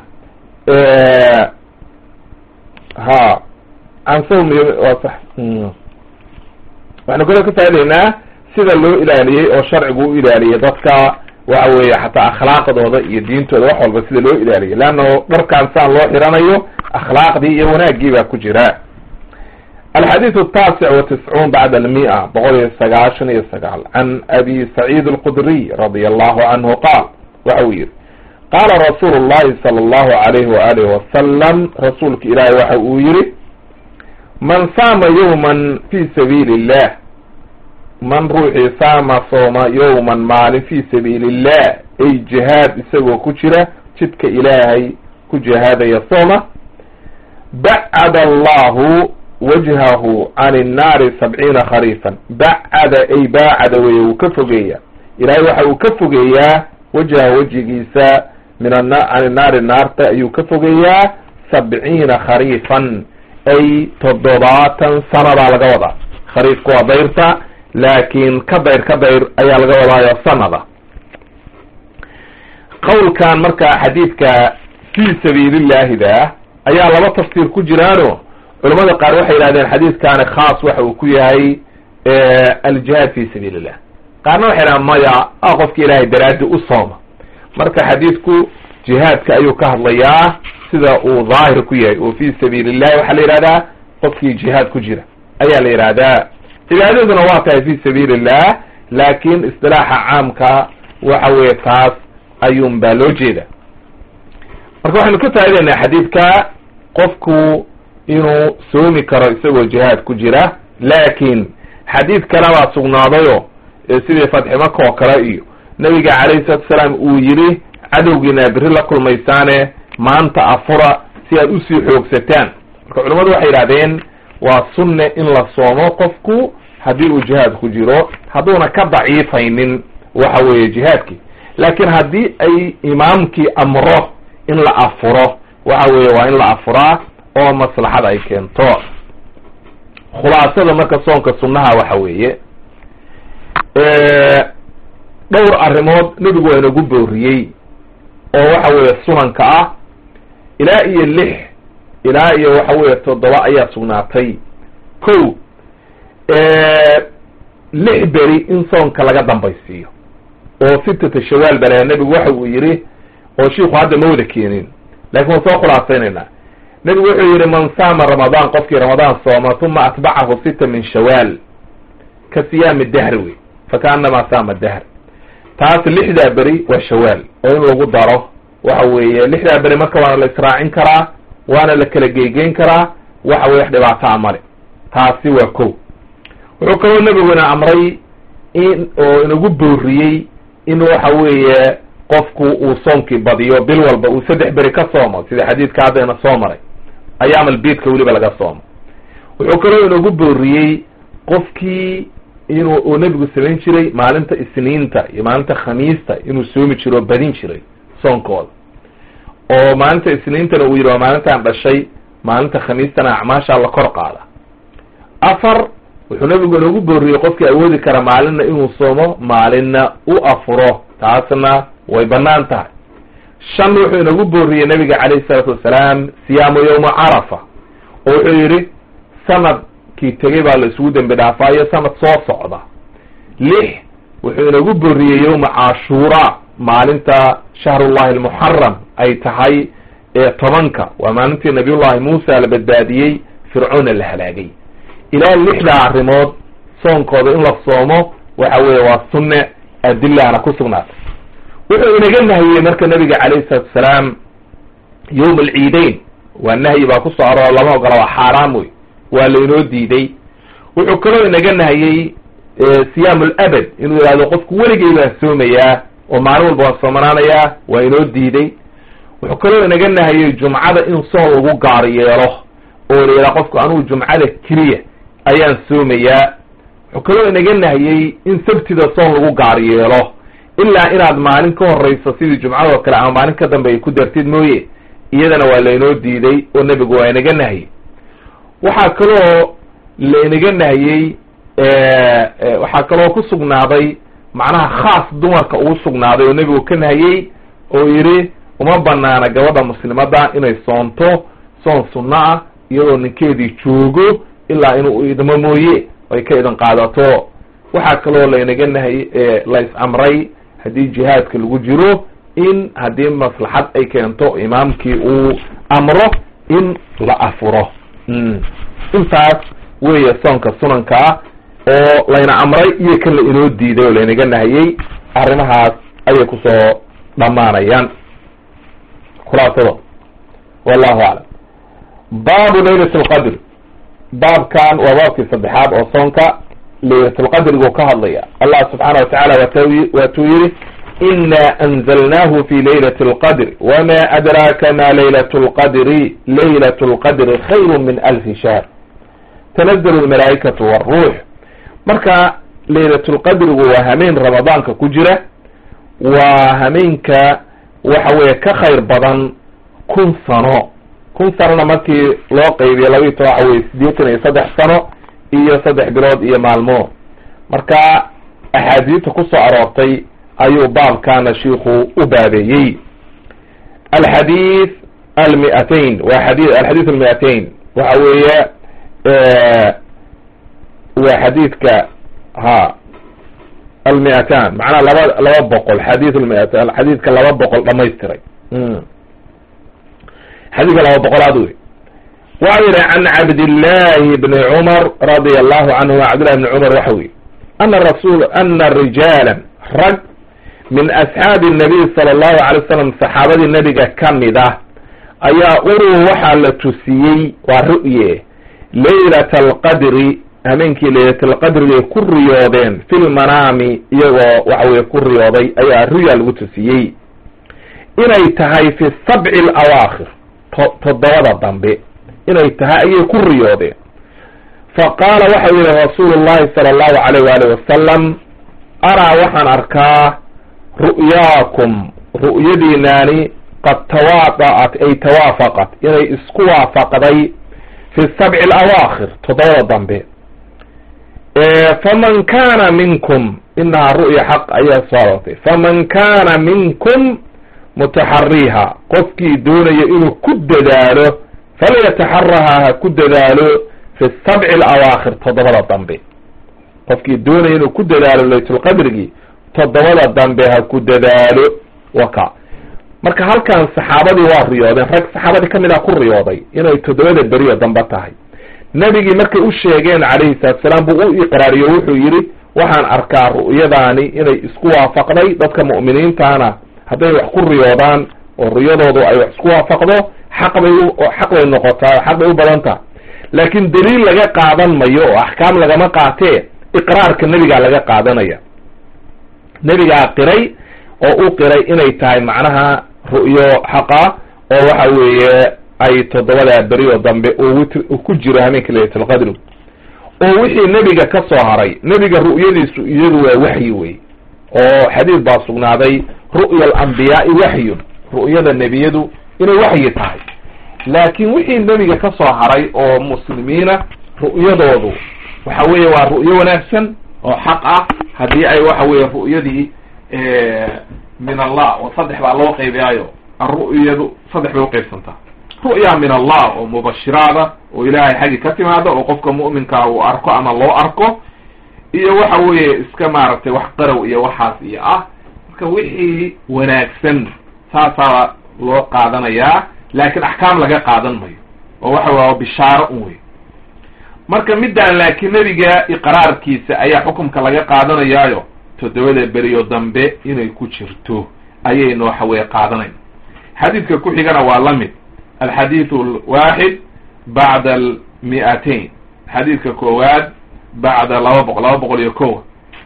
ha can sawmi waa sax waxaynu kaloo ka faa'ideynaa sida loo ilaaliyey oo sharcigu u ilaaliyey dadka waxa weeye xataa akhlaaqdooda iyo diintooda wax walba sida loo ilaaliyay leanna dharkaan saan loo xiranayo akhlaaqdii iyo wanaaggii baa ku jira alxadiiث الtaasic وatiscuun bacd almiئة boqol iyo sagaashan iyo sagaal can abi saciid اlqudriy radi allahu canhu qaal waxa uu yihi qaala rasuulu الlahi salى اllahu alayhi waalihi wasalam rasuulka ilaahi waxa uu yihi man saama yowma fi sabiili الlah man ruuxii saama sooma yowman maalin fi sabiili الlah ay jihaad isagoo ku jira jidka ilaahay ku jihaadaya sooma bacad allahu wajhahu can innaari sabciina khariifan bacada ay baacada weye wuu ka fogeeya ilaahay waxa uu ka fogeeyaa wajha wejigiisa min an can innaari naarta ayuu ka fogeeyaa sabciina khariifan ay toddobaatan sanadaa laga wadaa khariifku waa dayrta laakiin ka dayr ka dayr ayaa laga wadaayo sanada qawlkan marka xadiidka fii sabiilillaahida ayaa laba tafsiir ku jiraano culamada qaar waxay yidhahdeen xadiidkaani khaas waxa uu ku yahay aljihaad fi sabiil illah qaarna waxay yidhahdeen maya a qofki ilaahay daraadi u sooma marka xadiidku jihaadka ayuu ka hadlayaa sida uu daahir ku yahay oo fi sabiil illahi waxaa la yidhahdaa qofkii jihaad ku jira ayaa la yidhahdaa cibaadaduna waa tahay fi sabiil illah laakin istilaaxa caamka waxa weeye taas ayuun baa loo jeeda marka waxaynu ka faa'idaynaa xadiidka qofku inuu soomi karo isagoo jihaad ku jira laakin xadiid kale baa sugnaadayo sidii fatxi maka oo kale iyo nabiga calayhi salatu salaam uu yidhi cadowgiina beri la kulmaysaane maanta afura si aad usii xoogsataan marka culamadu waxay yidhahdeen waa sunne in la soomo qofku haddii uu jihaad ku jiro hadduuna ka daciifaynin waxa weeye jihaadkii laakiin haddii ay imaamkii amro in la afuro waxa weeye waa in la afuraa oo maslaxad ay keento khulaasada marka soonka sunnaha waxa weeye dhowr arrimood nebigu waa inagu booriyey oo waxa weeye sunanka ah ilaa iyo lix ilaa iyo waxa weeye toddoba ayaa sugnaatay ko lix beri in soonka laga dambaysiiyo oo sitata shawaal bale nebigu waxa uu yidhi oo shiiku hadda ma wada keenin lakin waan soo khulaasaynaynaa nebigu wuxuu yidhi man saama ramadaan qofkii ramadaan sooma uma atbacahu sita min shawaal ka siyaami dahri wey fakaanamaa saama dahr taas lixdaa beri waa shawaal oo in lagu daro waxa weeye lixdaa beri marka waana la israacin karaa waana la kala geygeyn karaa waxa weye wax dhibaataa male taasi waa ko wuxuu kaloo nebiguna amray in oo inagu booriyey in waxa weeye qofku uu soonkii badiyo bil walba uu saddex beri ka soomo sida xadiidka haddayna soo maray ayaam albiidka weliba laga soomo wuxuu kaloo inagu booriyey qofkii inuu uu nebigu samayn jiray maalinta isniinta iyo maalinta khamiista inuu soomi jiro oo badin jiray soonkooda oo maalinta isniintana uu yidhi waa maalintaan dhashay maalinta khamiistana acmaashaa la kor qaada afar wuxuu nebigu inagu booriyey qofkii awoodi kara maalinna inuu soomo maalinna u afuro taasna way banaan tahay shan wuxuu inagu booriyey nabiga calayhi salaatu wasalaam siyaamu yowma carafa oo wuxuu yidhi sanadkii tegey baa la isugu dembi dhaafaayo sanad soo socda lix wuxuu inagu booriyey yowma cashuura maalinta shahrullahi almuxaram ay tahay ee tobanka waa maalintii nabiyullahi muusa la badbaadiyey fircoonna la halaagay ilaa lixdaa arrimood soonkooda in la soomo waxa weeye waa sunne adilaana ku sugnaatay wuxuu inaga nahiyey marka nabiga calayhi salatu asalaam yowm alciideyn waa nahyi baa kusoo aroor lama ogola waa xaaraam wey waa lainoo diiday wuxuu kaloo inaga nahiyey siyaam labad inuu yihahdo qofku weligay baan soomayaa oo maalin walba waan soomanaanayaa waa inoo diiday wuxuu kaloo inaga nahiyey jumcada in soon lagu gaar yeelo oo la yidhaha qofku anugu jumcada keliya ayaan soomayaa wuxuu kaloo inaga nahiyey in sabtida soon lagu gaar yeelo ilaa inaad maalin ka horeyso sidii jumcadoo kale ama maalin ka dambe ay ku dartid mooye iyadana waa lainoo diiday oo nebigu waa inaga nahiyey waxaa kaloo lainaga nahiyey waxaa kaloo ku sugnaaday macnaha khaas dumarka ugu sugnaaday oo nebigu ka nahiyey oo yidhi uma banaana gabadha muslimadda inay soonto soon sunno ah iyadoo ninkeedii joogo ilaa inuu idmo mooye ay ka idin qaadato waxaa kaloo laynaga nahay la is amray haddii jihaadka lagu jiro in haddii maslaxad ay keento imaamkii uu amro in la afuro intaas weeye soonka sunankaa oo layna amray iyo kan la inoo diiday oo laynaga nahiyey arrimahaas ayay kusoo dhammaanayaan khulaasado wallahu aclam baabu laylat lqadr baabkan waa baabkii saddexaad oo soonka laylatulqadrigu ka hadlaya allah subxaana wa tacala waatuu yihi ina anzalnahu fi laylat lqadr wama adraaka ma laylat lqadri laylat lqadri khayru min alfi shahr tanazlu lmalaa'ikatu wاruux marka laylatulqadrigu waa hameen ramadaanka ku jira waa hameenka waxa weeye ka khayr badan kun sano kun sanona markii loo qaybiyo laba iyo toban waxa weye siddeetan iyo saddex sano iyo saddex bilood iyo maalmood marka axaadiista kusoo aroortay ayuu baabkaana shiiku u baabeeyey alxadiid almiatain waa xadi alxadiid almiatain waxa weeye waa xadiidka ha almiatan macnaha laba laba boqol xadiid lmiatan xadiidka laba boqol dhamaystiray xadiidka laba boqolaad wey waxa yihi can cabdillahi bni cumar radia allahu canhu cabdillahi bni cumar waxa weye ana rasul ana rijaala rag min asxaabi nabiy sala allahu alay wasalam saxaabadii nebiga kamid ah ayaa uruu waxaa la tusiyey waa ru'ye laylata alqadri hameenkii laylatalqadrigay ku riyoodeen fi lmanaami iyagoo waxa weye ku riyooday ayaa ruya lagu tusiyey inay tahay fi sabci alawaakhir to toddobada dambe inay tahay ayay ku riyoodeen fa qaala waxau yihi rasuulu llahi sala allahu alayh waali wasalam araa waxaan arkaa ru'yaakum ru'yadiinaani qad tawaada'at ay tawaafaqat inay isku waafaqday fi sabci alawaakhir toddobada dambe faman kana minkum inahaa ru'ya xaq ayaa soo aroortay faman kana minkum mutaxariha qofkii doonaya inuu ku dadaalo falyataxaraha ha ku dadaalo fi sabci alawaakhir toddobada dambe qofkii doonaya inuu ku dadaalo laytulqadrigii toddobada dambe ha ku dadaalo waka marka halkan saxaabadii waa riyoodeen rag saxaabadii kamid ah ku riyooday inay toddobada beriyo dambe tahay nebigii markay u sheegeen calayhi salatu salaam buu u iqraariyo wuxuu yidhi waxaan arkaa ru'yadaani inay isku waafaqday dadka mu'miniintana hadday wax ku riyoodaan oo riyadoodu ay wax isku waafaqdo xaq bay u xaq bay noqotaa xaq bay u badan taha laakiin daliil laga qaadan mayo oo axkaam lagama qaatee iqraarka nebigaa laga qaadanaya nebigaa qiray oo u qiray inay tahay macnaha ru'yo xaqa oo waxa weeye ay toddobadaa beri oo dambe uu witr ku jiro hameenka laylatlqadri oo wixii nebiga ka soo haray nebiga ru'yadiisu iyadu waa waxyi wey oo xadiid baa sugnaaday ru'ya alambiyaai waxyun ru'yada nebiyadu inay waxyi tahay laakiin wixii nebiga ka soo haray oo muslimiina ru'yadoodu waxa weeye waa ru'yo wanaagsan oo xaq ah haddii ay waxa weeye ru'yadii min allah oo saddex baa loo qaybiyaayo aru'yadu saddex bay uqaybsantaa ru'ya min allah oo mubashiraada oo ilaahay xaggi ka timaada oo qofka mu'minkaa uu arko ama loo arko iyo waxa weeye iska maaragtay wax qarow iyo waxaas iyo ah marka wixii wanaagsan saasaa loo qaadanayaa laakiin axkaam laga qaadan mayo oo waxa waa bishaaro un wey marka midaan laakiin nebiga iqraarkiisa ayaa xukumka laga qaadanayaayo toddobada beriyo dambe inay ku jirto ayaynu waxa weye qaadanayna xadiidka ku xigana waa la mid alxadiidu alwaaxid bacda almi'atain xadiidka koowaad bacda laba boqol laba boqol iyo kowa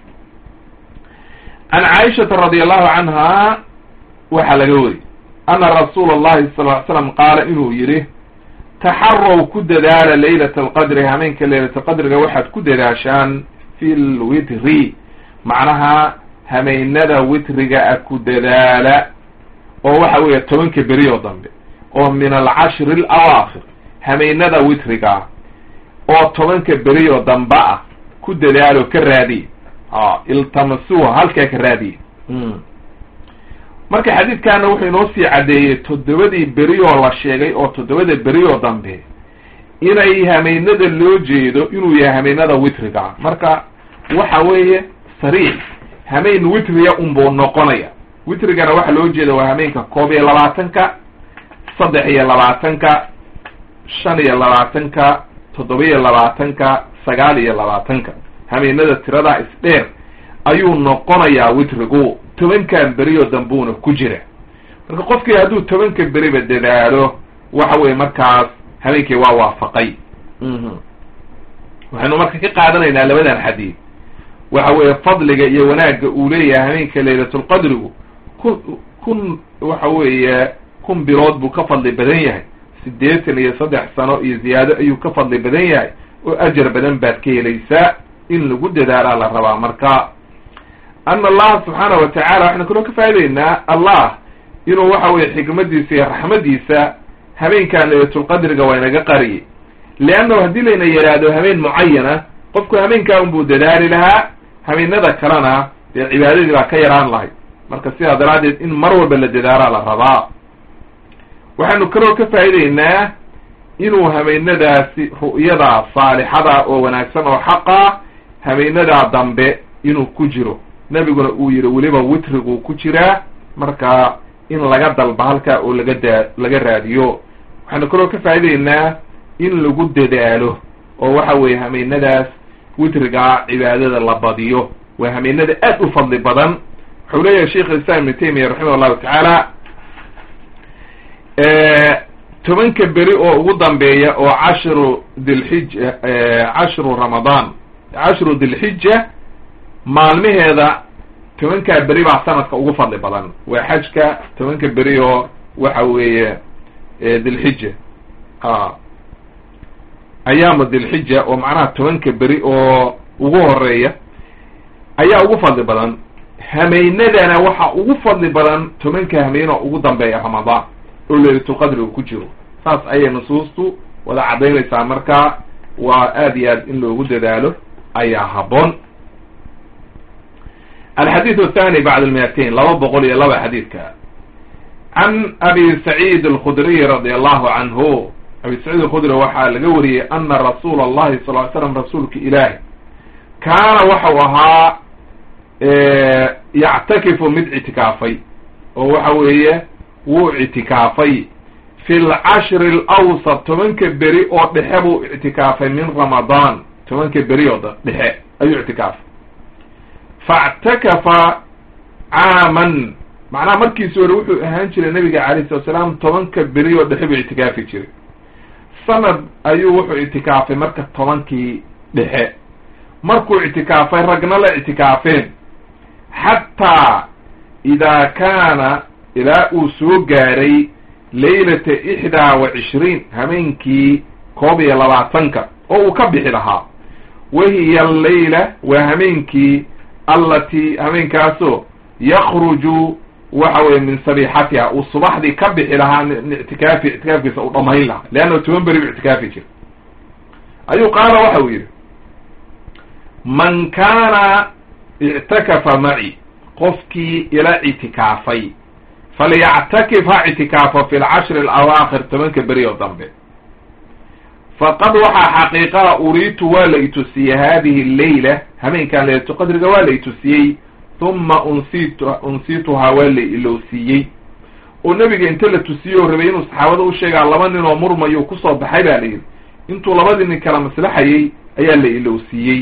can caaishata radi allahu canha waxaa laga weri ana rasuula allahi sal ly slam qaala inuu yidhi taxarow ku dadaala laylat alqadri hameenka laylat alqadriga waxaad ku dadaashaan fi lwitri macnaha hameynada witriga a ku dadaala oo waxa weeye tobanka beri oo dambe oo min alcashri alawaakir hameynada witriga oo tobanka beri oo dambe ah ku dadaalo ka raadiye iltamasuha halkaa ka raadiye marka xadiidkaana wuxuu inoo sii caddeeyey toddobadii beri oo la sheegay oo toddobada beri oo dambe inay hameynada loo jeedo inuu yahay hameynada witriga marka waxa weeye sariix hameyn witriga unbuu noqonaya witrigana waxaa loo jeeda waa hameenka koob iyo labaatanka saddex iyo labaatanka shan iyo labaatanka toddoba iyo labaatanka sagaal iyo labaatanka hameenada tiradaa isdheer ayuu noqonayaa witrigu tobankan beri oo dambuuna ku jira marka qofkii hadduu tobanka beriba dadaalo waxa weye markaas habeenkii waa waafaqay waxaynu marka ka qaadanaynaa labadan xadiid waxa weeye fadliga iyo wanaagga uu leeyahay habeenka laylatulqadrigu kun kun waxa weeye kun bilood buu ka fadli badan yahay siddeetan iyo saddex sano iyo ziyaado ayuu ka fadli badan yahay oo ajar badan baad ka helaysaa in lagu dadaalaa la rabaa marka ana allaha subxaanahu watacala waxaynu kaloo ka faa'idaynaa allah inuu waxa weye xikmadiisa iyo raxmadiisa habeenkan laylatulqadriga waa inaga qariyey leannahu haddii layna yidhaahdo habeen mucayana qofku habeenkaa unbuu dadaali lahaa habeenada kalena dee cibaadadii baa ka yaraan lahayd marka sidaa daraaddeed in mar walba la dadaalaa la rabaa waxaynu kaloo ka faa'idaynaa inuu habeenadaasi ru'yada saalixada oo wanaagsan oo xaqa habeenadaa dambe inuu ku jiro nebiguna uu yidhi weliba witriguu ku jiraa marka in laga dalba halkaa oo laga daa laga raadiyo waxaynu kaloo ka faa'idaynaa in lagu dadaalo oo waxa weeye hameenadaas witrigaa cibaadada la badiyo waa hameenada aad u fadli badan wuxuu leeyahay sheikh islam ibnu taymiya raximah allahu tacaala tobanka beri oo ugu dambeeya oo cashru dilxija cashru ramadaan cashru dilxija maalmaheeda tobankaa beri baa sanadka ugu fadli badan waa xajka tobanka beri oo waxa weeye dilxija a ayaamu dilxija oo macnaha tobanka beri oo ugu horeeya ayaa ugu fadli badan hameynadana waxa ugu fadli badan tobanka hameyn oo ugu dambeeya ramadaan oo laylatulqadri uu ku jiro saas ayay nusuustu wada caddaynaysaa marka waa aad iyo aad in loogu dadaalo ayaa habboon alxadiid athani bacd almiatain laba boqol iyo laba xadiidka can abi saciid alkhudriy radi allahu canhu abi saciid alkhudri waxaa laga wariyey ana rasuula allahi sal ly slam rasuulka ilaahi kaana waxau ahaa yactakifu mid ictikaafay oo waxa weeye wuu ictikaafay fi lcashri alawsat tobanka beri oo dhexe buu ictikaafay min ramadaan tobanka beri oo dhexe ayuu ictikaafay faاctakafa caaman macnaha markiisi hore wuxuu ahaan jiray nabiga alayh salat salaam tobanka beri oo dhexe buu ictikaafi jiray sanad ayuu wuxuu ictikaafay marka tobankii dhexe markuu ictikaafay ragna la ictikaafeen xataa idaa kaana ilaa uu soo gaaray laylata ixdaa wa cishriin hameenkii koob iyo labaatanka oo uu ka bixi lahaa wahiya allayla waa hameenkii allatii hameenkaasoo yakruju waxa weye min sabiixatiha uu subaxdii ka bixi lahaa ictikaafi ictikaafkiisa uu dhamayn lahaa leanna toban beri bu ictikaafi jira ayuu qaala waxa uu yidhi man kaana ictakafa maci qofkii ila ictikaafay falyactakif ha ictikaafo fi lcashri alawaakhir tobanka beri oo dambe faqad waxaa xaqiiqaha uriitu waa la itusiyey hadihi leyla hameenkan leylatu qadriga waa la itusiyey huma unsit unsituhaa waa la ilowsiiyey oo nebiga inta la tusiye oo rabay inuu saxaabada u sheegaa laba nin oo murmayo kusoo baxay ba la yidhi intuu labadii nin kala maslaxayey ayaa la ilowsiiyey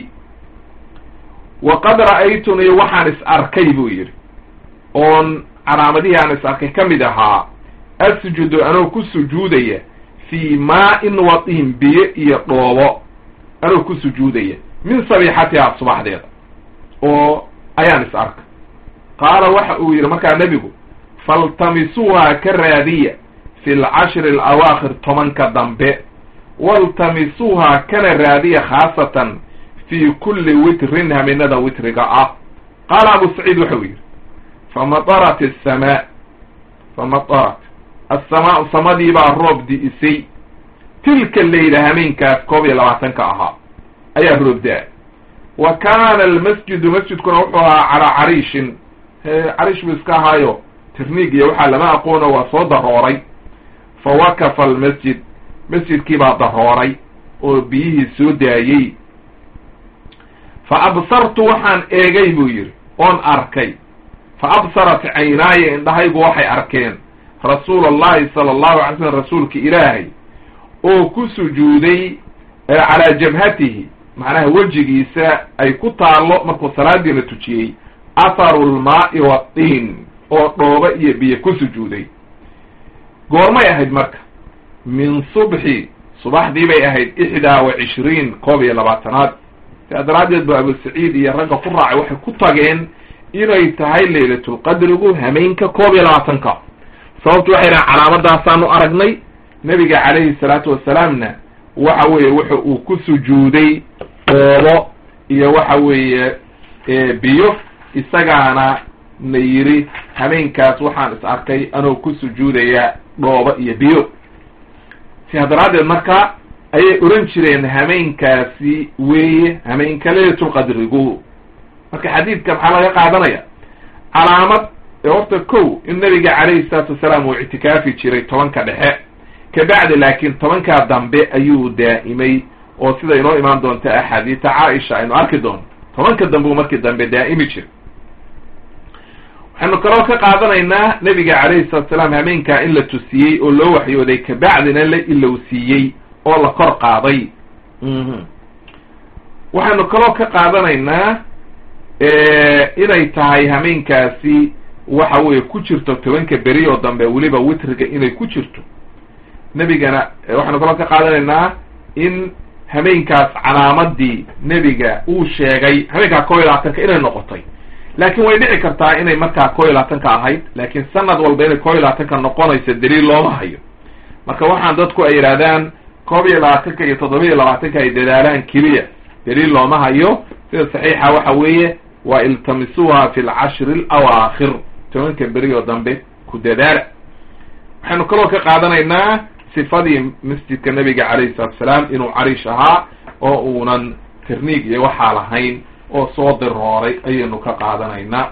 waqad ra'aytunii waxaan is arkay buu yidhi oon calaamadihii aan is arkay ka mid ahaa asjudu anoo ku sujuudaya fii maa-in watiin biyo iyo dhoobo anoo ku sujuudaya min sabiixatihaa subaxdeeda oo ayaan is arkay qaala waxa uu yidhi markaa nebigu faltamisuuhaa ka raadiya fi lcashri alawaakhir tobanka dambe waltamisuuhaa kana raadiya khaasatan fii kulli witrin haminada witriga ah qaala abu saciid waxau yidhi famatarat asamaa famatarat asamaau samadii baa roob di'isay tilka leyla hameenkaas koob iyo labaatanka ahaa ayaa roob da-ay wa kaana almasjidu masjidkuna wuxuu ahaa calaa cariishin cariish buu iska ahaayo tirniig iyo waxaa lama aqoono waa soo darooray fa wakafa almasjid masjidkii baa darooray oo biyihii soo daayey fa absartu waxaan eegay buu yidhi oon arkay fa absarat caynaaya indhahaygu waxay arkeen rasuula allahi sala allahu alay slam rasuulka ilaahay oo ku sujuuday calaa jabhatihi macnaha wejigiisa ay ku taallo markuu salaadiina tujiyey atharu lmaa'i watiin oo dhooba iyo biyo ku sujuuday goormay ahayd marka min subxi subaxdii bay ahayd ixdaa wa cishriin koob iyo labaatanaad sidaa daraaddeed ba abu saciid iyo ragga ku raacay waxay ku tageen inay tahay laylatulqadrigu hameenka koob iyo labaatanka sababtu waxay dhahan calaamadaasaanu aragnay nebiga calayhi salaatu wasalaamna waxa weeye wuxa uu ku sujuuday dhoobo iyo waxa weeye biyo isagaana na yidhi hameenkaas waxaan is arkay anoo ku sujuudaya dhoobo iyo biyo sidaa daraaddeed marka ayay oran jireen hameenkaasi weeye hameenka laylatulqadrigu marka xadiidka maxaa laga qaadanaya calaamad horta kow in nabiga calayhi salaatu wasalaam uu ictikaafi jiray tobanka dhexe kabacdi laakiin tobankaa dambe ayuu daa'imay oo sida inoo imaan doonta axaadiisa caaisha aynu arki doono tobanka dambe uu markii dambe daa'imi jiray waxaynu kaloo ka qaadanaynaa nebiga calayhi salatu salaam hameenkaa in la tusiyey oo loo waxyooday kabacdina la ilowsiiyey oo la kor qaaday waxaynu kaloo ka qaadanaynaa inay tahay hameenkaasi waxa weeye ku jirto tobanka beri oo dambe weliba witriga inay ku jirto nebigana waxaynu kaloo ka qaadanaynaa in hameenkaas calaamadii nebiga uu sheegay hameenkaa koo iyo labaatanka inay noqotay laakiin way dhici kartaa inay markaa koo iyo labaatanka ahayd laakiin sanad walba inay koo iyo labaatanka noqonayso daliil looma hayo marka waxaan dadku ay yidhahdaan koob iyo labaatanka iyo toddoba iyo labaatanka ay dadaalaan keliya daliil looma hayo sida saxiixa waxa weeye waa iltamisuuha fi lcashri alawaakhir tobanka beri oo dambe ku dadaala waxaynu kaloo ka qaadanaynaa sifadii masjidka nabiga calayhi salatu salaam inuu cariish ahaa oo uunan tirniig iyo waxaa lahayn oo soo dirooray ayaynu ka qaadanaynaa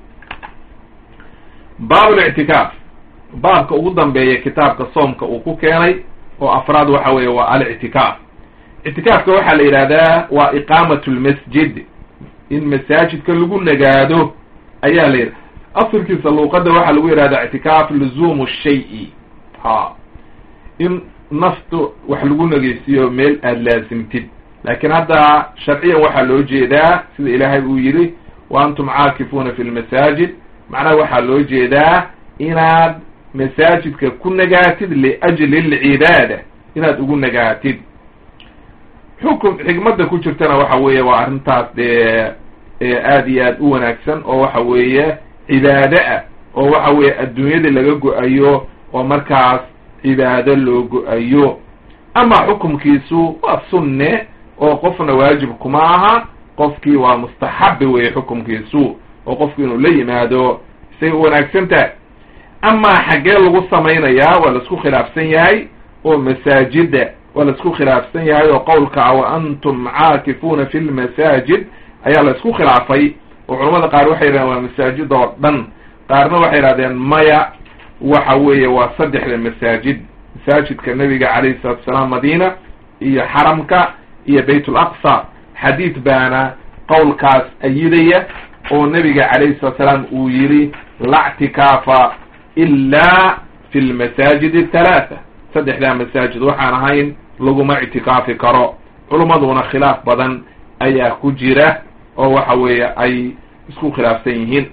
baablictikaaf baabka ugu dambeeya kitaabka soomka uu ku keenay oo afraad waxa weeye waa alictikaaf ictikaafka waxaa la yidhahdaa waa iqaamat lmasjid in masaajidka lagu nagaado ayaa la yidhahda asalkiisa luuqadda waxaa lagu yidhahdaa ictikaaf luzumu shay-i ha in naftu wax lagu nageysiiyo meel aada laasimtid laakiin hadda sharciyan waxaa loo jeedaa sida ilaahay uu yidhi wa antum caakifuuna fi lmasaajid macnaha waxaa loo jeedaa inaad masaajidka ku nagaatid liajli lcibaada inaad ugu nagaatid xukum xikmadda ku jirtana waxa weeye waa arrintaas dee aada iyo aad u wanaagsan oo waxa weeye cibaado ah oo waxa weeye adduunyada laga go-ayo oo markaas cibaado loo go-ayo ama xukumkiisu waa sunne oo qofna waajib kuma aha qofkii waa mustaxabi weye xukumkiisu oo qofku inuu la yimaado isay u wanaagsan tahay amaa xaggee lagu samaynayaa waa laisku khilaafsan yahay oo masaajida waa laisku khilaafsan yahay oo qowlka wa antum caakifuuna fi lmasaajid ayaa la isku khilaafay oo culamada qaar waxay yidhahdeen waa masaajid oo dhan qaarna waxay yidhahdeen maya waxa weeye waa saddexda masaajid masaajidka nabiga calayhi salatu asalaam madiina iyo xaramka iyo bayt ulaqsa xadiid baana qowlkaas ayidaya oo nabiga calayhi salatu salaam uu yidhi la ctikaafa ilaa fi lmasaajid athalaatha saddexdaa masaajid waxaan ahayn laguma ictikaafi karo culummaduna khilaaf badan ayaa ku jira oo waxa weeye ay isku khilaafsan yihiin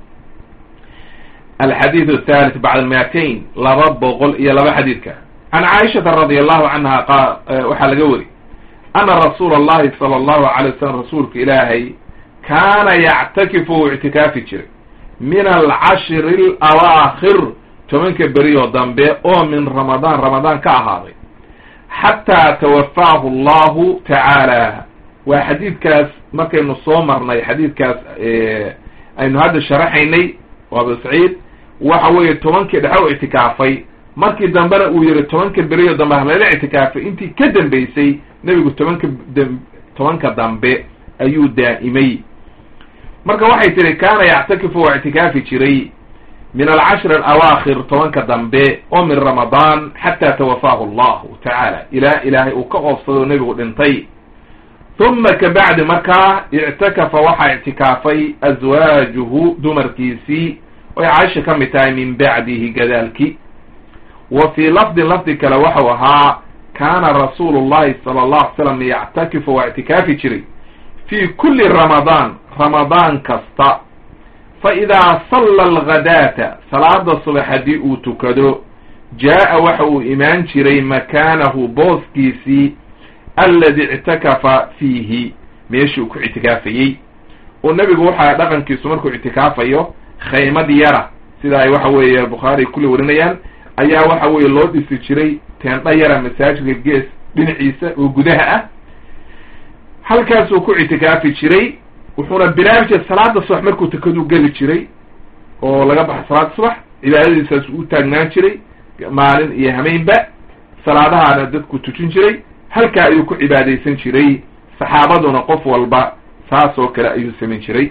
alxadiid athalith bacd almiatain laba boqol iyo laba xadiidka can caaishata radi allahu canha qa waxaa laga weri ana rasuula allahi sala allahu alay wasalam rasuulka ilaahay kaana yactakifu uu ictikaafi jiray min alcashri alawaakhir tobanka berioo dambe oo min ramadaan ramadaan ka ahaaday xataa tawafaahu allahu tacaala waa xadiidkaas markaynu soo marnay xadiidkaas aynu hadda sharaxaynay waa abu saciid waxa weeye tobankii dhexe u ictikaafay markii dambena uu yihi tobanka beriyo dambe halayla ictikaafay intii ka dambeysay nebigu tobanka tobanka dambe ayuu daa'imay marka waxay tihi kaana yactakifu waa ictikaafi jiray min alcashri alawaakhir tobanka dambe oo min ramadaan xataa tawafaahu allahu tacaala ilaa ilaahay uu ka oofsado nebigu dhintay uma kabacdi markaa ictakafa waxaa ictikaafay aswaajuhu dumarkiisii oy caaisha ka mid tahay min bacdihi gadaalki wa fii lafdin lafdi kale waxau ahaa kaana rasuulu llahi sala allahu alay slam yactakifu waa ictikaafi jiray fii kulli ramadaan ramadaan kasta fa idaa salla alghadaata salaada subax haddii uu tukado jaa'a waxa uu imaan jiray makaanahu booskiisii aladi ictakafa fiihi meeshii uu ku ictikaafayey oo nebigu waxaa dhaqankiisu markuu ictikaafayo khaymad yara sida ay waxa weeye bukhaari kulli warinayaan ayaa waxa weeye loo dhisi jiray teendha yara masaajidka gees dhinaciisa oo gudaha ah halkaasuu ku ictikaafi jiray wuxuuna bilaabi jiray salaada subax markuu tukaduu geli jiray oo laga baxo salaada subax cibaadadiisaas u taagnaan jiray maalin iyo hameynba salaadahaana dadku tujin jiray halkaa ayuu ku cibaadaysan jiray saxaabaduna qof walba saas oo kale ayuu samayn jiray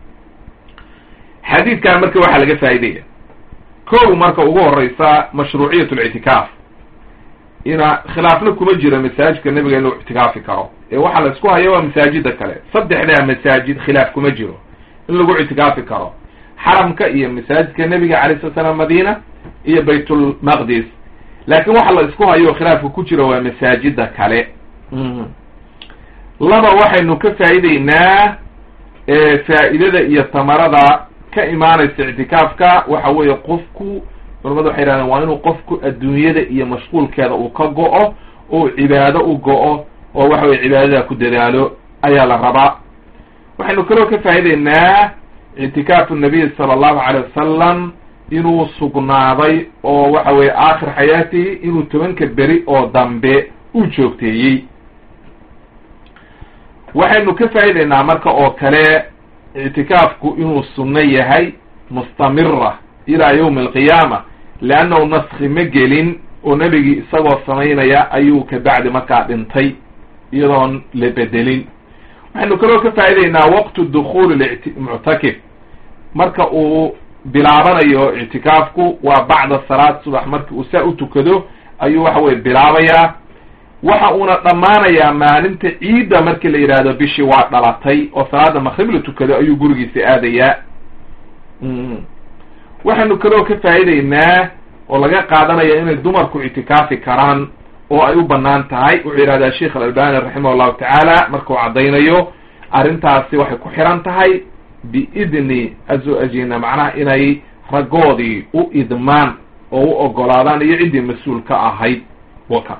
xadiidkan marka waxaa laga faa'idaya kow marka ugu horeysa mashruuciyat lictikaaf ina khilaafna kuma jiro masaajidka nebiga inuu ictikaafi karo ee waxaa la isku haya waa masaajida kale saddexdaa masaajid khilaaf kuma jiro in lagu ictikaafi karo xaramka iyo masaajidka nebiga alay slat slaam madina iyo baytulmaqdis laakin waxa la isku hayo khilaafka ku jiro waa masaajida kale laba waxaynu ka faa'ideynaa faa'idada iyo tamarada ka imaanaysa ictikaafka waxa weeye qofku culamadu waxay yidhahdeen waa inuu qofku adduunyada iyo mashquulkeeda uu ka go-o oo cibaado u go-o oo waxa weye cibaadada ku dadaalo ayaa la rabaa waxaynu kaloo ka faa'ideynaa ictikaafu nabiy sala allahu calay wasalam inuu sugnaaday oo waxa weye aakhir xayaatihi inuu tobanka beri oo dambe u joogteeyey waxaynu ka faa'ideynaa marka oo kale ictikaafku inuu sunno yahay mustamira ilaa yawmi alqiyaama leannahu naski ma gelin oo nebigii isagoo samaynaya ayuu kabacdi markaa dhintay iyadoon la bedelin waxaynu kaloo ka faa'ideynaa waqtu dukhuuli muctakif marka uu bilaabanayo ictikaafku waa bacda salaad subax marki uu saa u tukado ayuu waxa weye bilaabayaa waxa uuna dhammaanayaa maalinta ciidda markii la yidhaahdo bishii waa dhalatay oo salaada makrib la tukado ayuu gurigiisa aadayaa waxaynu kaloo ka faa'ideynaa oo laga qaadanaya inay dumarku ictikaafi karaan oo ay u banaan tahay wuxuu yidhahdaa sheikh alalbani raximah llahu tacaala markuu caddaynayo arrintaasi waxay ku xiran tahay biidni azo-ajina macnaha inay raggoodii u idmaan oo u ogolaadaan iyo ciddii mas-uul ka ahayd waka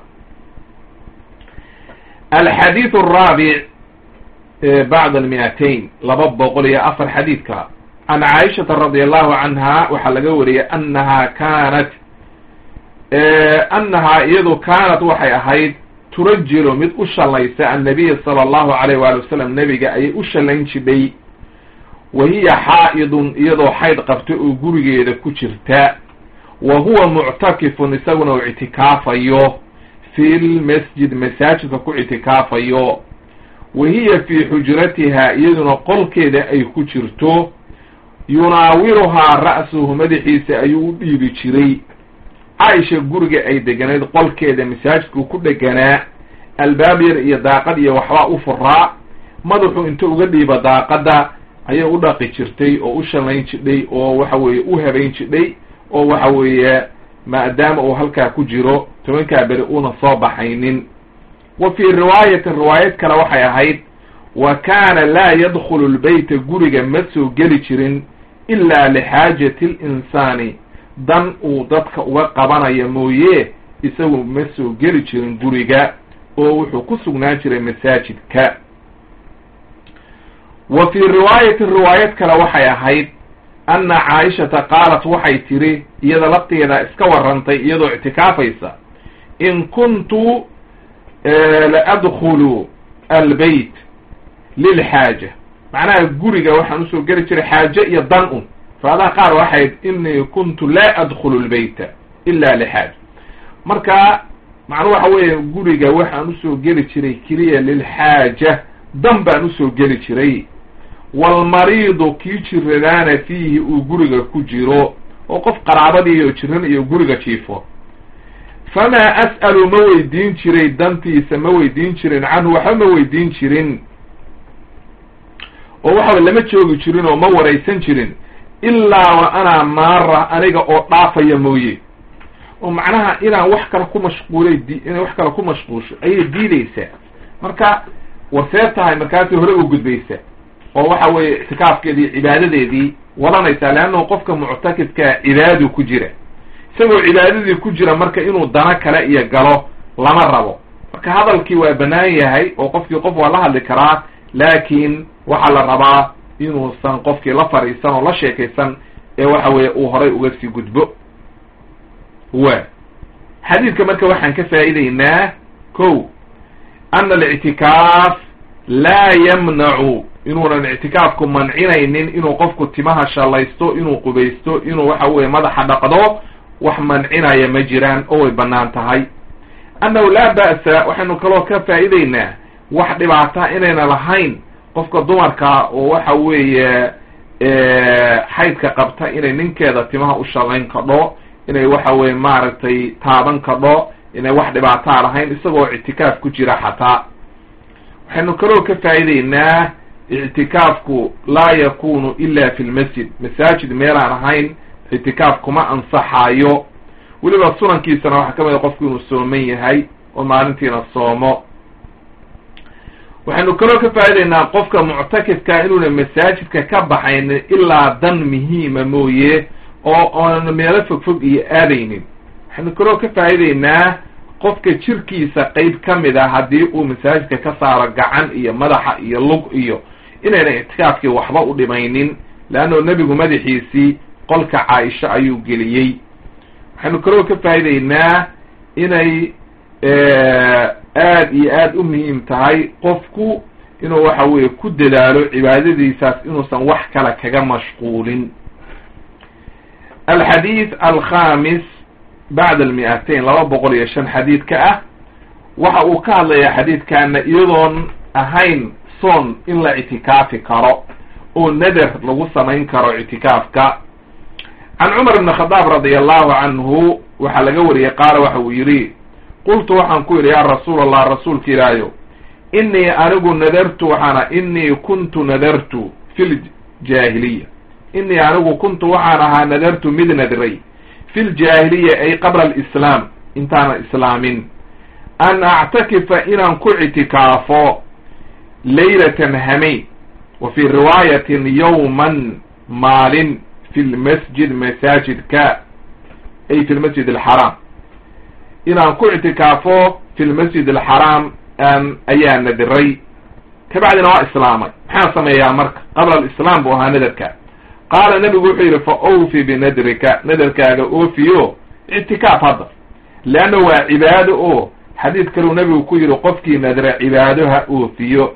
alxadiid araabic bacd almiatain laba boqol iyo afar xadiidka can caaishata radi allahu canha waxaa laga wariyay anaha kaanat annahaa iyadu kaanat waxay ahayd turajilu mid u shallaysa annabiya sala allahu alayh waali wasalam nebiga ayay u shallayn jidhay wa hiya xaa'idun iyadoo xayd qabta oo gurigeeda ku jirta wa huwa muctakifun isaguna uu ictikaafayo fi lmasjid masaajidka ku ictikaafayo wa hiya fii xujratiha iyaduna qolkeeda ay ku jirto yunaawiruhaa ra'suhu madaxiisa ayuu u dhiibi jiray caaisha guriga ay deganayd qolkeeda masaajidku ku dheganaa albaab yar iyo daaqad iyo waxbaa u furaa madaxu inta uga dhiiba daaqadda ayay u dhaqi jirtay oo u shallayn jidhay oo waxa weeye u habayn jidhay oo waxa weeye maadaama uu halkaa ku jiro tobankaa beri uuna soo baxaynin wa fii riwaayatin riwaayad kale waxay ahayd wa kaana laa yadkhulu lbeyta guriga ma soo geli jirin ilaa lixaajati linsaani dan uu dadka uga qabanayo mooye isagu ma soo geli jirin guriga oo wuxuu ku sugnaan jiray masaajidka wa fii riwaayatin riwaayad kale waxay ahayd anna caaishata qaalat waxay tiri iyada lafteeda iska warrantay iyadoo ictikaafaysa in kuntu la adkhulu albeyt lilxaaja macnaha guriga waxaan usoo geli jiray xaaje iyo dan un riwaadaha qaar waxayd inii kuntu laa adkhulu lbeyta ila lixaaja marka macnuu waxa weeye guriga waxaan usoo geli jiray keliya lilxaaja dan baan usoo geli jiray walmariidu kii jiradaana fiihi uu guriga ku jiro oo qof qaraabadiiyo jiran iyo guriga jiifo famaa as'alu ma weydiin jiray dantiisa ma weydiin jirin canhu waxba ma weydiin jirin oo waxaba lama joogi jirin oo ma waraysan jirin ilaa wa anaa maara aniga oo dhaafaya mooye oo macnaha inaan wax kale ku mashquulay di inay wax kale ku mashquulsho ayay diideysaa marka warsee tahay markaasi hore u gudbaysa oo waxa weeye ictikaafkeedii cibaadadeedii wadanaysaa leannahu qofka muctakidkaa cibaadadu ku jira isagoo cibaadadii ku jira marka inuu dano kale iyo galo lama rabo marka hadalkii waa bannaan yahay oo qofkii qof waa la hadli karaa laakiin waxaa la rabaa inuusan qofkii la fadhiisan oo la sheekaysan ee waxa weeye uu horay uga sii gudbo wa xadiidka marka waxaan ka faa'iideynaa ko ana alictikaaf laa yamnacu inuunan ictikaafku mancinaynin inuu qofku timaha shallaysto inuu qubaysto inuu waxa weye madaxa dhaqdo wax mancinaya ma jiraan oo way bannaan tahay annahu laa ba'sa waxaynu kaloo ka faa'iideynaa wax dhibaata inayna lahayn qofka dumarka oo waxa weeye xaydka qabta inay ninkeeda timaha u shallayn kadho inay waxa weye maaragtay taaban kadho inay wax dhibaataa lahayn isagoo ictikaaf ku jira xataa waxaynu kaloo ka faa'iideynaa ictikaafku laa yakunu ila fi lmasjid masaajid meelaan ahayn ictikaaf kuma ansaxayo weliba sunankiisana waxaa ka mid a qofku inuu sooman yahay oo maalintiina soomo waxaynu kaloo ka faa'ideynaa qofka muctakifka inuuna masaajidka ka baxaynin ilaa dan muhiima mooye oo oona meelo fog fog iyo aadaynin waxaynu kaloo ka faa'ideynaa qofka jirkiisa qeyb ka mid a haddii uu masaajidka ka saaro gacan iyo madaxa iyo lug iyo inayna ictikaafkii waxba u dhimaynin leanno nebigu madaxiisii qolka caaisha ayuu geliyey waxaynu kaloo ka faa'ideynaa inay aad iyo aad u muhiim tahay qofku inuu waxa weeye ku dadaalo cibaadadiisaas inuusan wax kale kaga mashquulin alxadiid alkhamis bacda almi'atain laba boqol iyo shan xadiidka ah waxa uu ka hadlayaa xadiidkana iyadoon ahayn soon in la ictikaafi karo oo nader lagu samayn karo ictikaafka can cumar ibn khadaab radia allahu canhu waxaa laga wariyey qaala waxa uu yidhi qultu waxaan ku yidhi yaa rasuul allah rasuulka ilaahayo inii anigu nadartu waxaana inii kuntu nadartu fi ljaahiliya inii anigu kuntu waxaan ahaa nadartu mid nadray fi ljaahiliya ay qabla alislaam intaanan islaamin an actakifa inaan ku ictikaafo laylatan hamayn wa fii riwaayatin yowman maalin fi lmasjid masaajidka ay fi lmasjid alxaraam inaan ku ictikaafo fi lmasjid alxaraam an ayaa nadiray kabacdina waa islaamay maxaan sameeyaa marka qabla alislaam buu ahaa nadarka qaala nebigu wuxuu yidhi fa awfi binadrika nadarkaaga oofiyo ictikaaf hadda leanna waa cibaado oo xadiid kaleu nebigu ku yidhi qofkii nadra cibaado ha oofiyo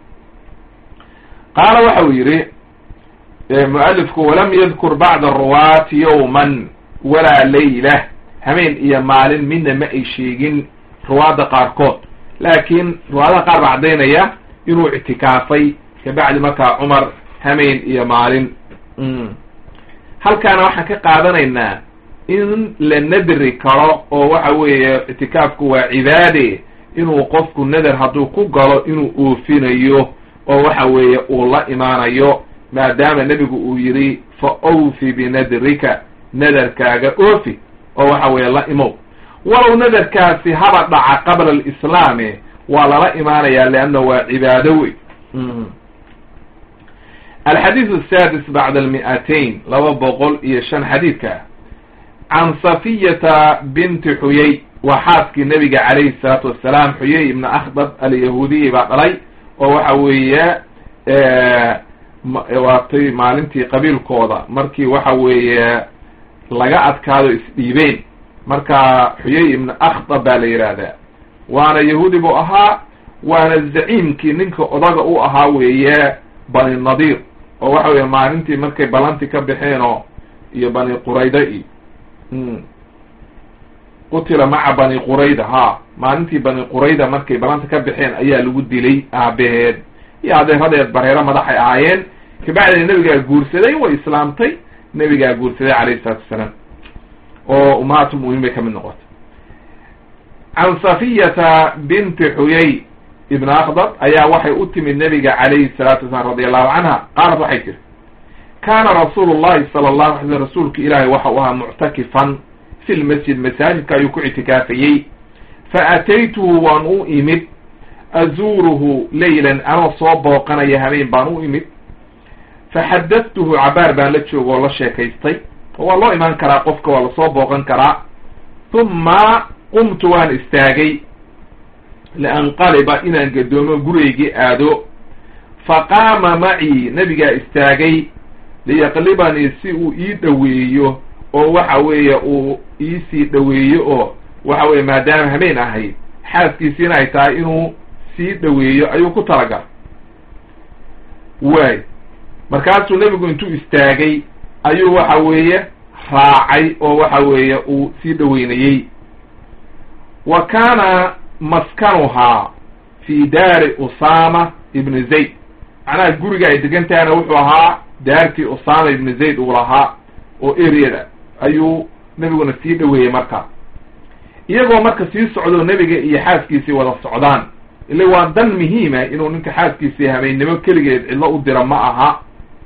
qaala waxa uu yidhi mualifku walam yadkur bacda aruwaati yowman walaa layla hameen iyo maalin midna ma ay sheegin ruwaadda qaarkood laakiin ruwaadaha qaar baa caddaynaya inuu ictikaafay kabacdi markaa cumar hameen iyo maalin halkaana waxaan ka qaadanaynaa in la nadri karo oo waxa weeye ictikaafku waa cibaade inuu qofku nader hadduu ku galo inuu oofinayo oo waxa weeye uu la imaanayo maadaama nebigu uu yidhi fa awfi binadrika nadarkaaga oofi oo waxa weeye la imow walow nadarkaasi haba dhaca qabla alislaame waa lala imaanaya leanna waa cibaado wey alxadiid asadis bacda almi'atayn laba boqol iyo shan xadiidka can safiyata binti xuyey waa xaaskii nebiga calayhi salaatu wasalaam xuyey ibna akhdab alyahuudiyi baa dhalay oo waxa weeye waatay maalintii qabiilkooda markii waxa weeye laga adkaado isdhiibeen marka xuyey ibna akhdab baa la yidhaahdaa waana yahuudi buu ahaa waana zaciimkii ninka odaga u ahaa weeye bani nadiir oo waxa weeye maalintii markay balanti ka baxeenoo iyo bani qurayda iyo qutila maca bani qurayda ha maalintii bani qurayda markay balanta ka baxeen ayaa lagu dilay aabaheed iyo adeeradeed bareero madaxay ahaayeen kabacdina nebigaa guursaday way islaamtay nebigaa guursaday calayhi salaatu wasalaam oo ummahaatulmu'miniin bay kamid noqotay can safiyata binti xuyey ibn akhdab ayaa waxay u timid nebiga calayhi salaatu wasalaam radi allahu canha qaalat waxay tiri kaana rasuulu llahi sala allahu alay slm rasuulka ilaahay waxa uu ahaa muctakifan fi lmasjid masaajidka ayuu ku ictikaafayey fa ataytuhu waan u imid azuuruhu leylan anoo soo booqanaya habeen baan u imid faxadadtuhu cabaar baan la jooga oo la sheekaystay waa loo imaan karaa qofka waa lasoo booqan karaa humma qumtu waan istaagay lianqaliba inaan gadoomo gurigaygii aado faqaama macii nebigaa istaagay liyaqlibanii si uu ii dhoweeyo oo waxa weeye uu iisii dhoweeyo oo waxa weye maadaama habeen ahayd xaaskiisiina ay tahay inuu sii dhoweeyo ayuu ku talagalay waay markaasuu nebigu intuu istaagay ayuu waxa weeye raacay oo waxa weeye uu sii dhoweynayey wa kaana maskanuhaa fi daari usama ibni zayd macnaha guriga ay degan tahayna wuxuu ahaa daartii usama ibni zayd uu lahaa oo areada ayuu nebiguna sii dhoweeyey marka iyagoo marka sii socdo nebiga iyo xaaskiisii wada socdaan ile waa dan muhiima inuu ninka xaaskiisii habeennimo keligeed cidlo u dira ma aha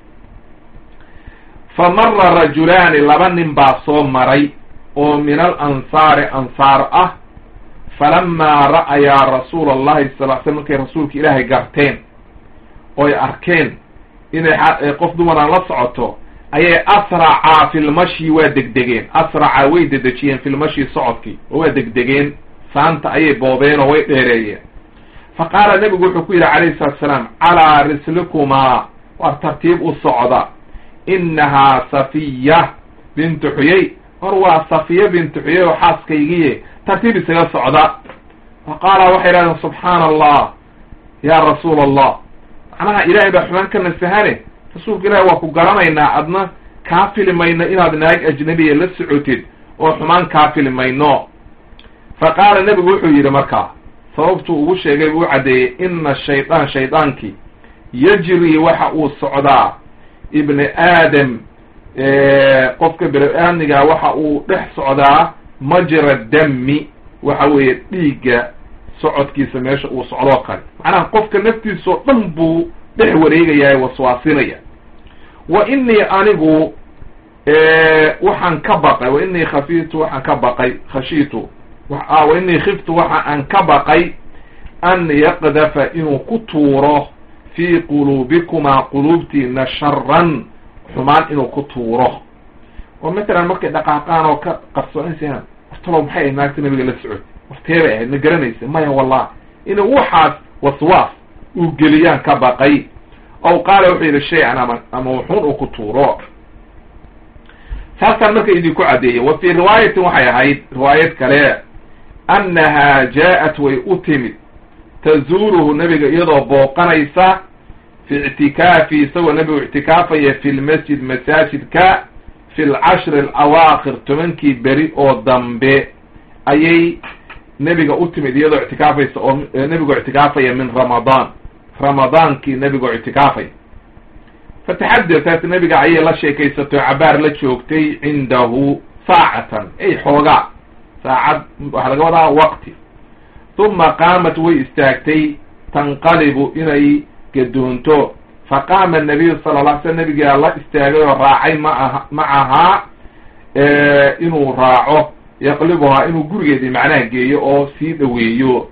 fa mara rajulaani laba nin baa soo maray oo min al ansaari ansaar ah falamaa ra'ayaa rasuula allahi sal l slam markay rasuulka ilaahay garteen oy arkeen inay qof dumaraan la socoto ayay asracaa filmashi waa degdegeen asracaa way dedejiyeen filmashi socodkii oo waa degdegeen saanta ayay boobeen oo way dheereeyeen fa qaala nebigu wuxuu ku yidhi calayhi salatu asalaam calaa rislikumaa war tartiib u socda innahaa safiya bintu xuyey war waa safiya bintu xuyey oo xaaskaygiye tartiib isaga socda fa qaala waxay idhahdeen subxaana allah yaa rasuula allah macnaha ilaahay baa xumaan ka nasahane rasuulka ilahi waa ku garanaynaa adna kaa fili mayno inaad naag ajnabiya la socotid oo xumaan kaa fili mayno fa qaala nebigu wuxuu yidhi markaa sababtuu ugu sheegay buu caddeeyey ina shaydaan shaydaankii yajri waxa uu socdaa ibni aadam qofka bini-aadmiga waxa uu dhex socdaa majra dami waxa weeye dhiigga socodkiisa meesha uu socdoo kale macnaha qofka naftiisao dhan buu dhex wareegayaa waswaasinaya wa inii anigu waxaan ka baqay wa inii khafitu waxaan ka baqay khashiitu wa inii khiftu waxa aan ka baqay an yaqdafa inuu ku tuuro fii quluubikumaa quluubtiina sharan xumaan inuu ku tuuro oo matalan markay dhaqaaqaan oo ka qarsoonaysa wartalow maxay ahayd naagta nabiga la socod warteebay ahayd ma garanaysa maya wallah inuu waxaas waswaas uu geliyaan ka baqay ow qaala wuxuu yidhi shay-an ama ama wuxuun uu ku tuuro saasaan marka idinku caddeeyey wa fii riwaayatin waxay ahayd riwaayad kale annahaa jaa-at way u timid tazuuruhu nebiga iyadoo booqanaysa fi ictikaafi isagoo nebigu ictikaafaya fi lmasjid masaajidka fi lcashri alawaakir tobankii beri oo dambe ayay nebiga u timid iyadoo ictikaafaysa oo nebigoo ictikaafaya min ramadaan ramadaankii nebigoo ictikaafaya fataxadatat nebiga ayay la sheekaysatay oo cabaar la joogtay cindahu saacatan ay xoogaa saacad waxaa laga wadaa waqti uma qaamat way istaagtay tanqalibu inay gadoonto faqaama nabiyu sala la sl nabigaa la istaagay oo raacay maaha macahaa inuu raaco yaqlibuhaa inuu gurigeedii macnaha geeyo oo sii dhoweeyo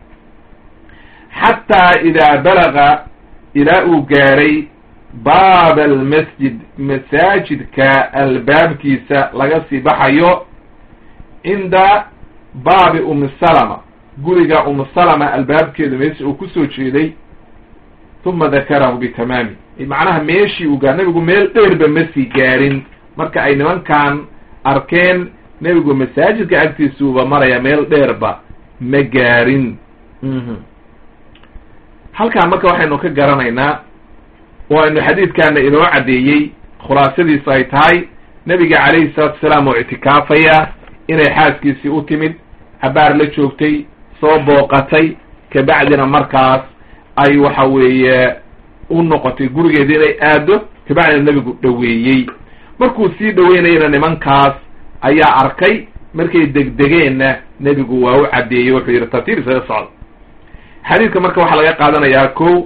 xataa idaa balaga ilaa uu gaaray baaba almasjid masaajidka albaabkiisa laga sii baxayo cinda baabi umi salama guriga umi salama albaabkeedu meesha uu kusoo jeeday uma dakarahu bitamaami macnaha meeshii uu gaar nebigu meel dheerba ma sii gaarin marka ay nimankan arkeen nebigu masaajidka agtiisuuba maraya meel dheerba ma gaarin halkaan marka waxaynu ka garanaynaa oo aynu xadiidkaana inoo caddeeyey khulaasadiisu ay tahay nebiga calayhi salaatu wasalaam oo ictikaafaya inay xaaskiisii u timid cabaar la joogtay soo booqatay kabacdina markaas ay waxa weeye u noqotay gurigeeda inay aado kabacdina nebigu dhoweeyey markuu sii dhoweynayana nimankaas ayaa arkay markay degdegeenna nebigu waa u caddeeyey wuxuu yidhi tartiib isaga socda xadiidka marka waxaa laga qaadanayaa ko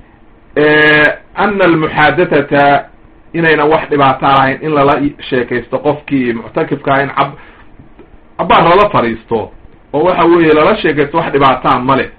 ana almuxaadatata inayna wax dhibaato lahayn in lala sheekaysto qofkii muctakifkaa in cab cabaar lala fadhiisto oo waxa weeye lala sheekaysto wax dhibaataa male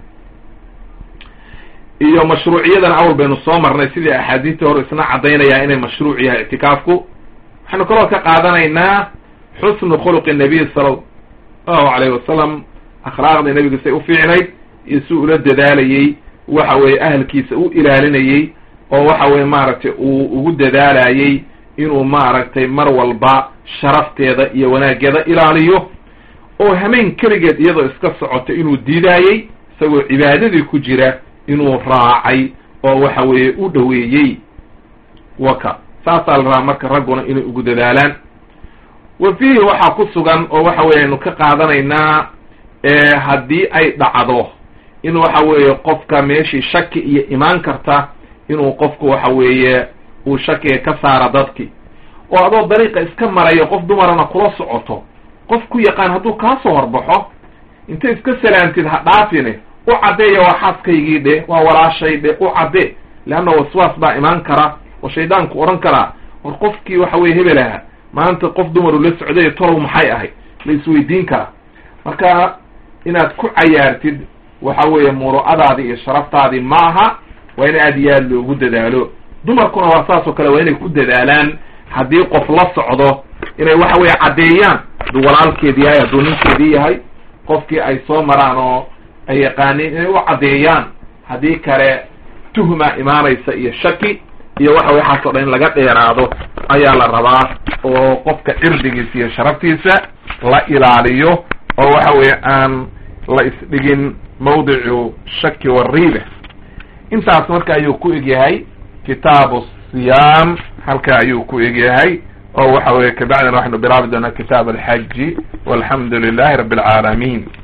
iyo mashruuciyadan awal baynu soo marnay sidii axaadiistii hore isna caddaynaya inay mashruuc yahay ictikaafku waxaynu kaloo ka qaadanaynaa xusnu khuluqi nabiy sala allahu alayhi wasalam akhlaaqdii nebiga say u fiicnayd iyo si ula dadaalayey waxa weeye ahalkiisa u ilaalinayey oo waxa weye maaragtay uu ugu dadaalayey inuu maaragtay mar walba sharafteeda iyo wanaaggeeda ilaaliyo oo hameen keligeed iyadoo iska socota inuu diidaayey isagoo cibaadadii ku jira inuu raacay oo waxa weeye u dhoweeyey waka saasaa la rabaa marka ragguna inay ugu dadaalaan wa fiihi waxaa ku sugan oo waxa weye aynu ka qaadanaynaa haddii ay dhacdo in waxa weeye qofka meeshii shaki iyo imaan karta inuu qofku waxa weeye uu shakiga ka saara dadki oo adoo dariiqa iska marayo qof dumarana kula socoto qof ku yaqaan hadduu kaa soo horbaxo intay iska salaamtid ha dhaafine u caddeeya waa xaaskaygii dhe waa walaashay dhe u cadde leanna waswaas baa imaan kara oo shaydaanku odhan karaa war qofkii waxa weye hebelaha maanta qof dumaru la socday tolow maxay ahayd la isweydiin karaa marka inaad ku cayaartid waxa weeye muru'adaadii iyo sharaftaadii ma aha waa in aad iyo aad loogu dadaalo dumarkuna waa saas oo kale waa inay ku dadaalaan haddii qof la socdo inay waxa weeye caddeeyaan hadduu walaalkeedi yahay hadduu ninkeedii yahay qofkii ay soo maraan oo ay yaqaaniin inay u caddeeyaan haddii kale tuhma imaanaysa iyo shaki iyo waxa waxaas o dhan in laga dheeraado ayaa la rabaa oo qofka cirdigiisa iyo sharaftiisa la ilaaliyo oo waxa weeye aan la isdhigin mawdicu shaki wariiba intaas marka ayuu ku egyahay kitaabu siyaam halka ayuu ku egyahay oo waxa weeye kabacdina waxaynu bilaabi doonaa kitaab alxaji walxamdu lilahi rabi alcaalamin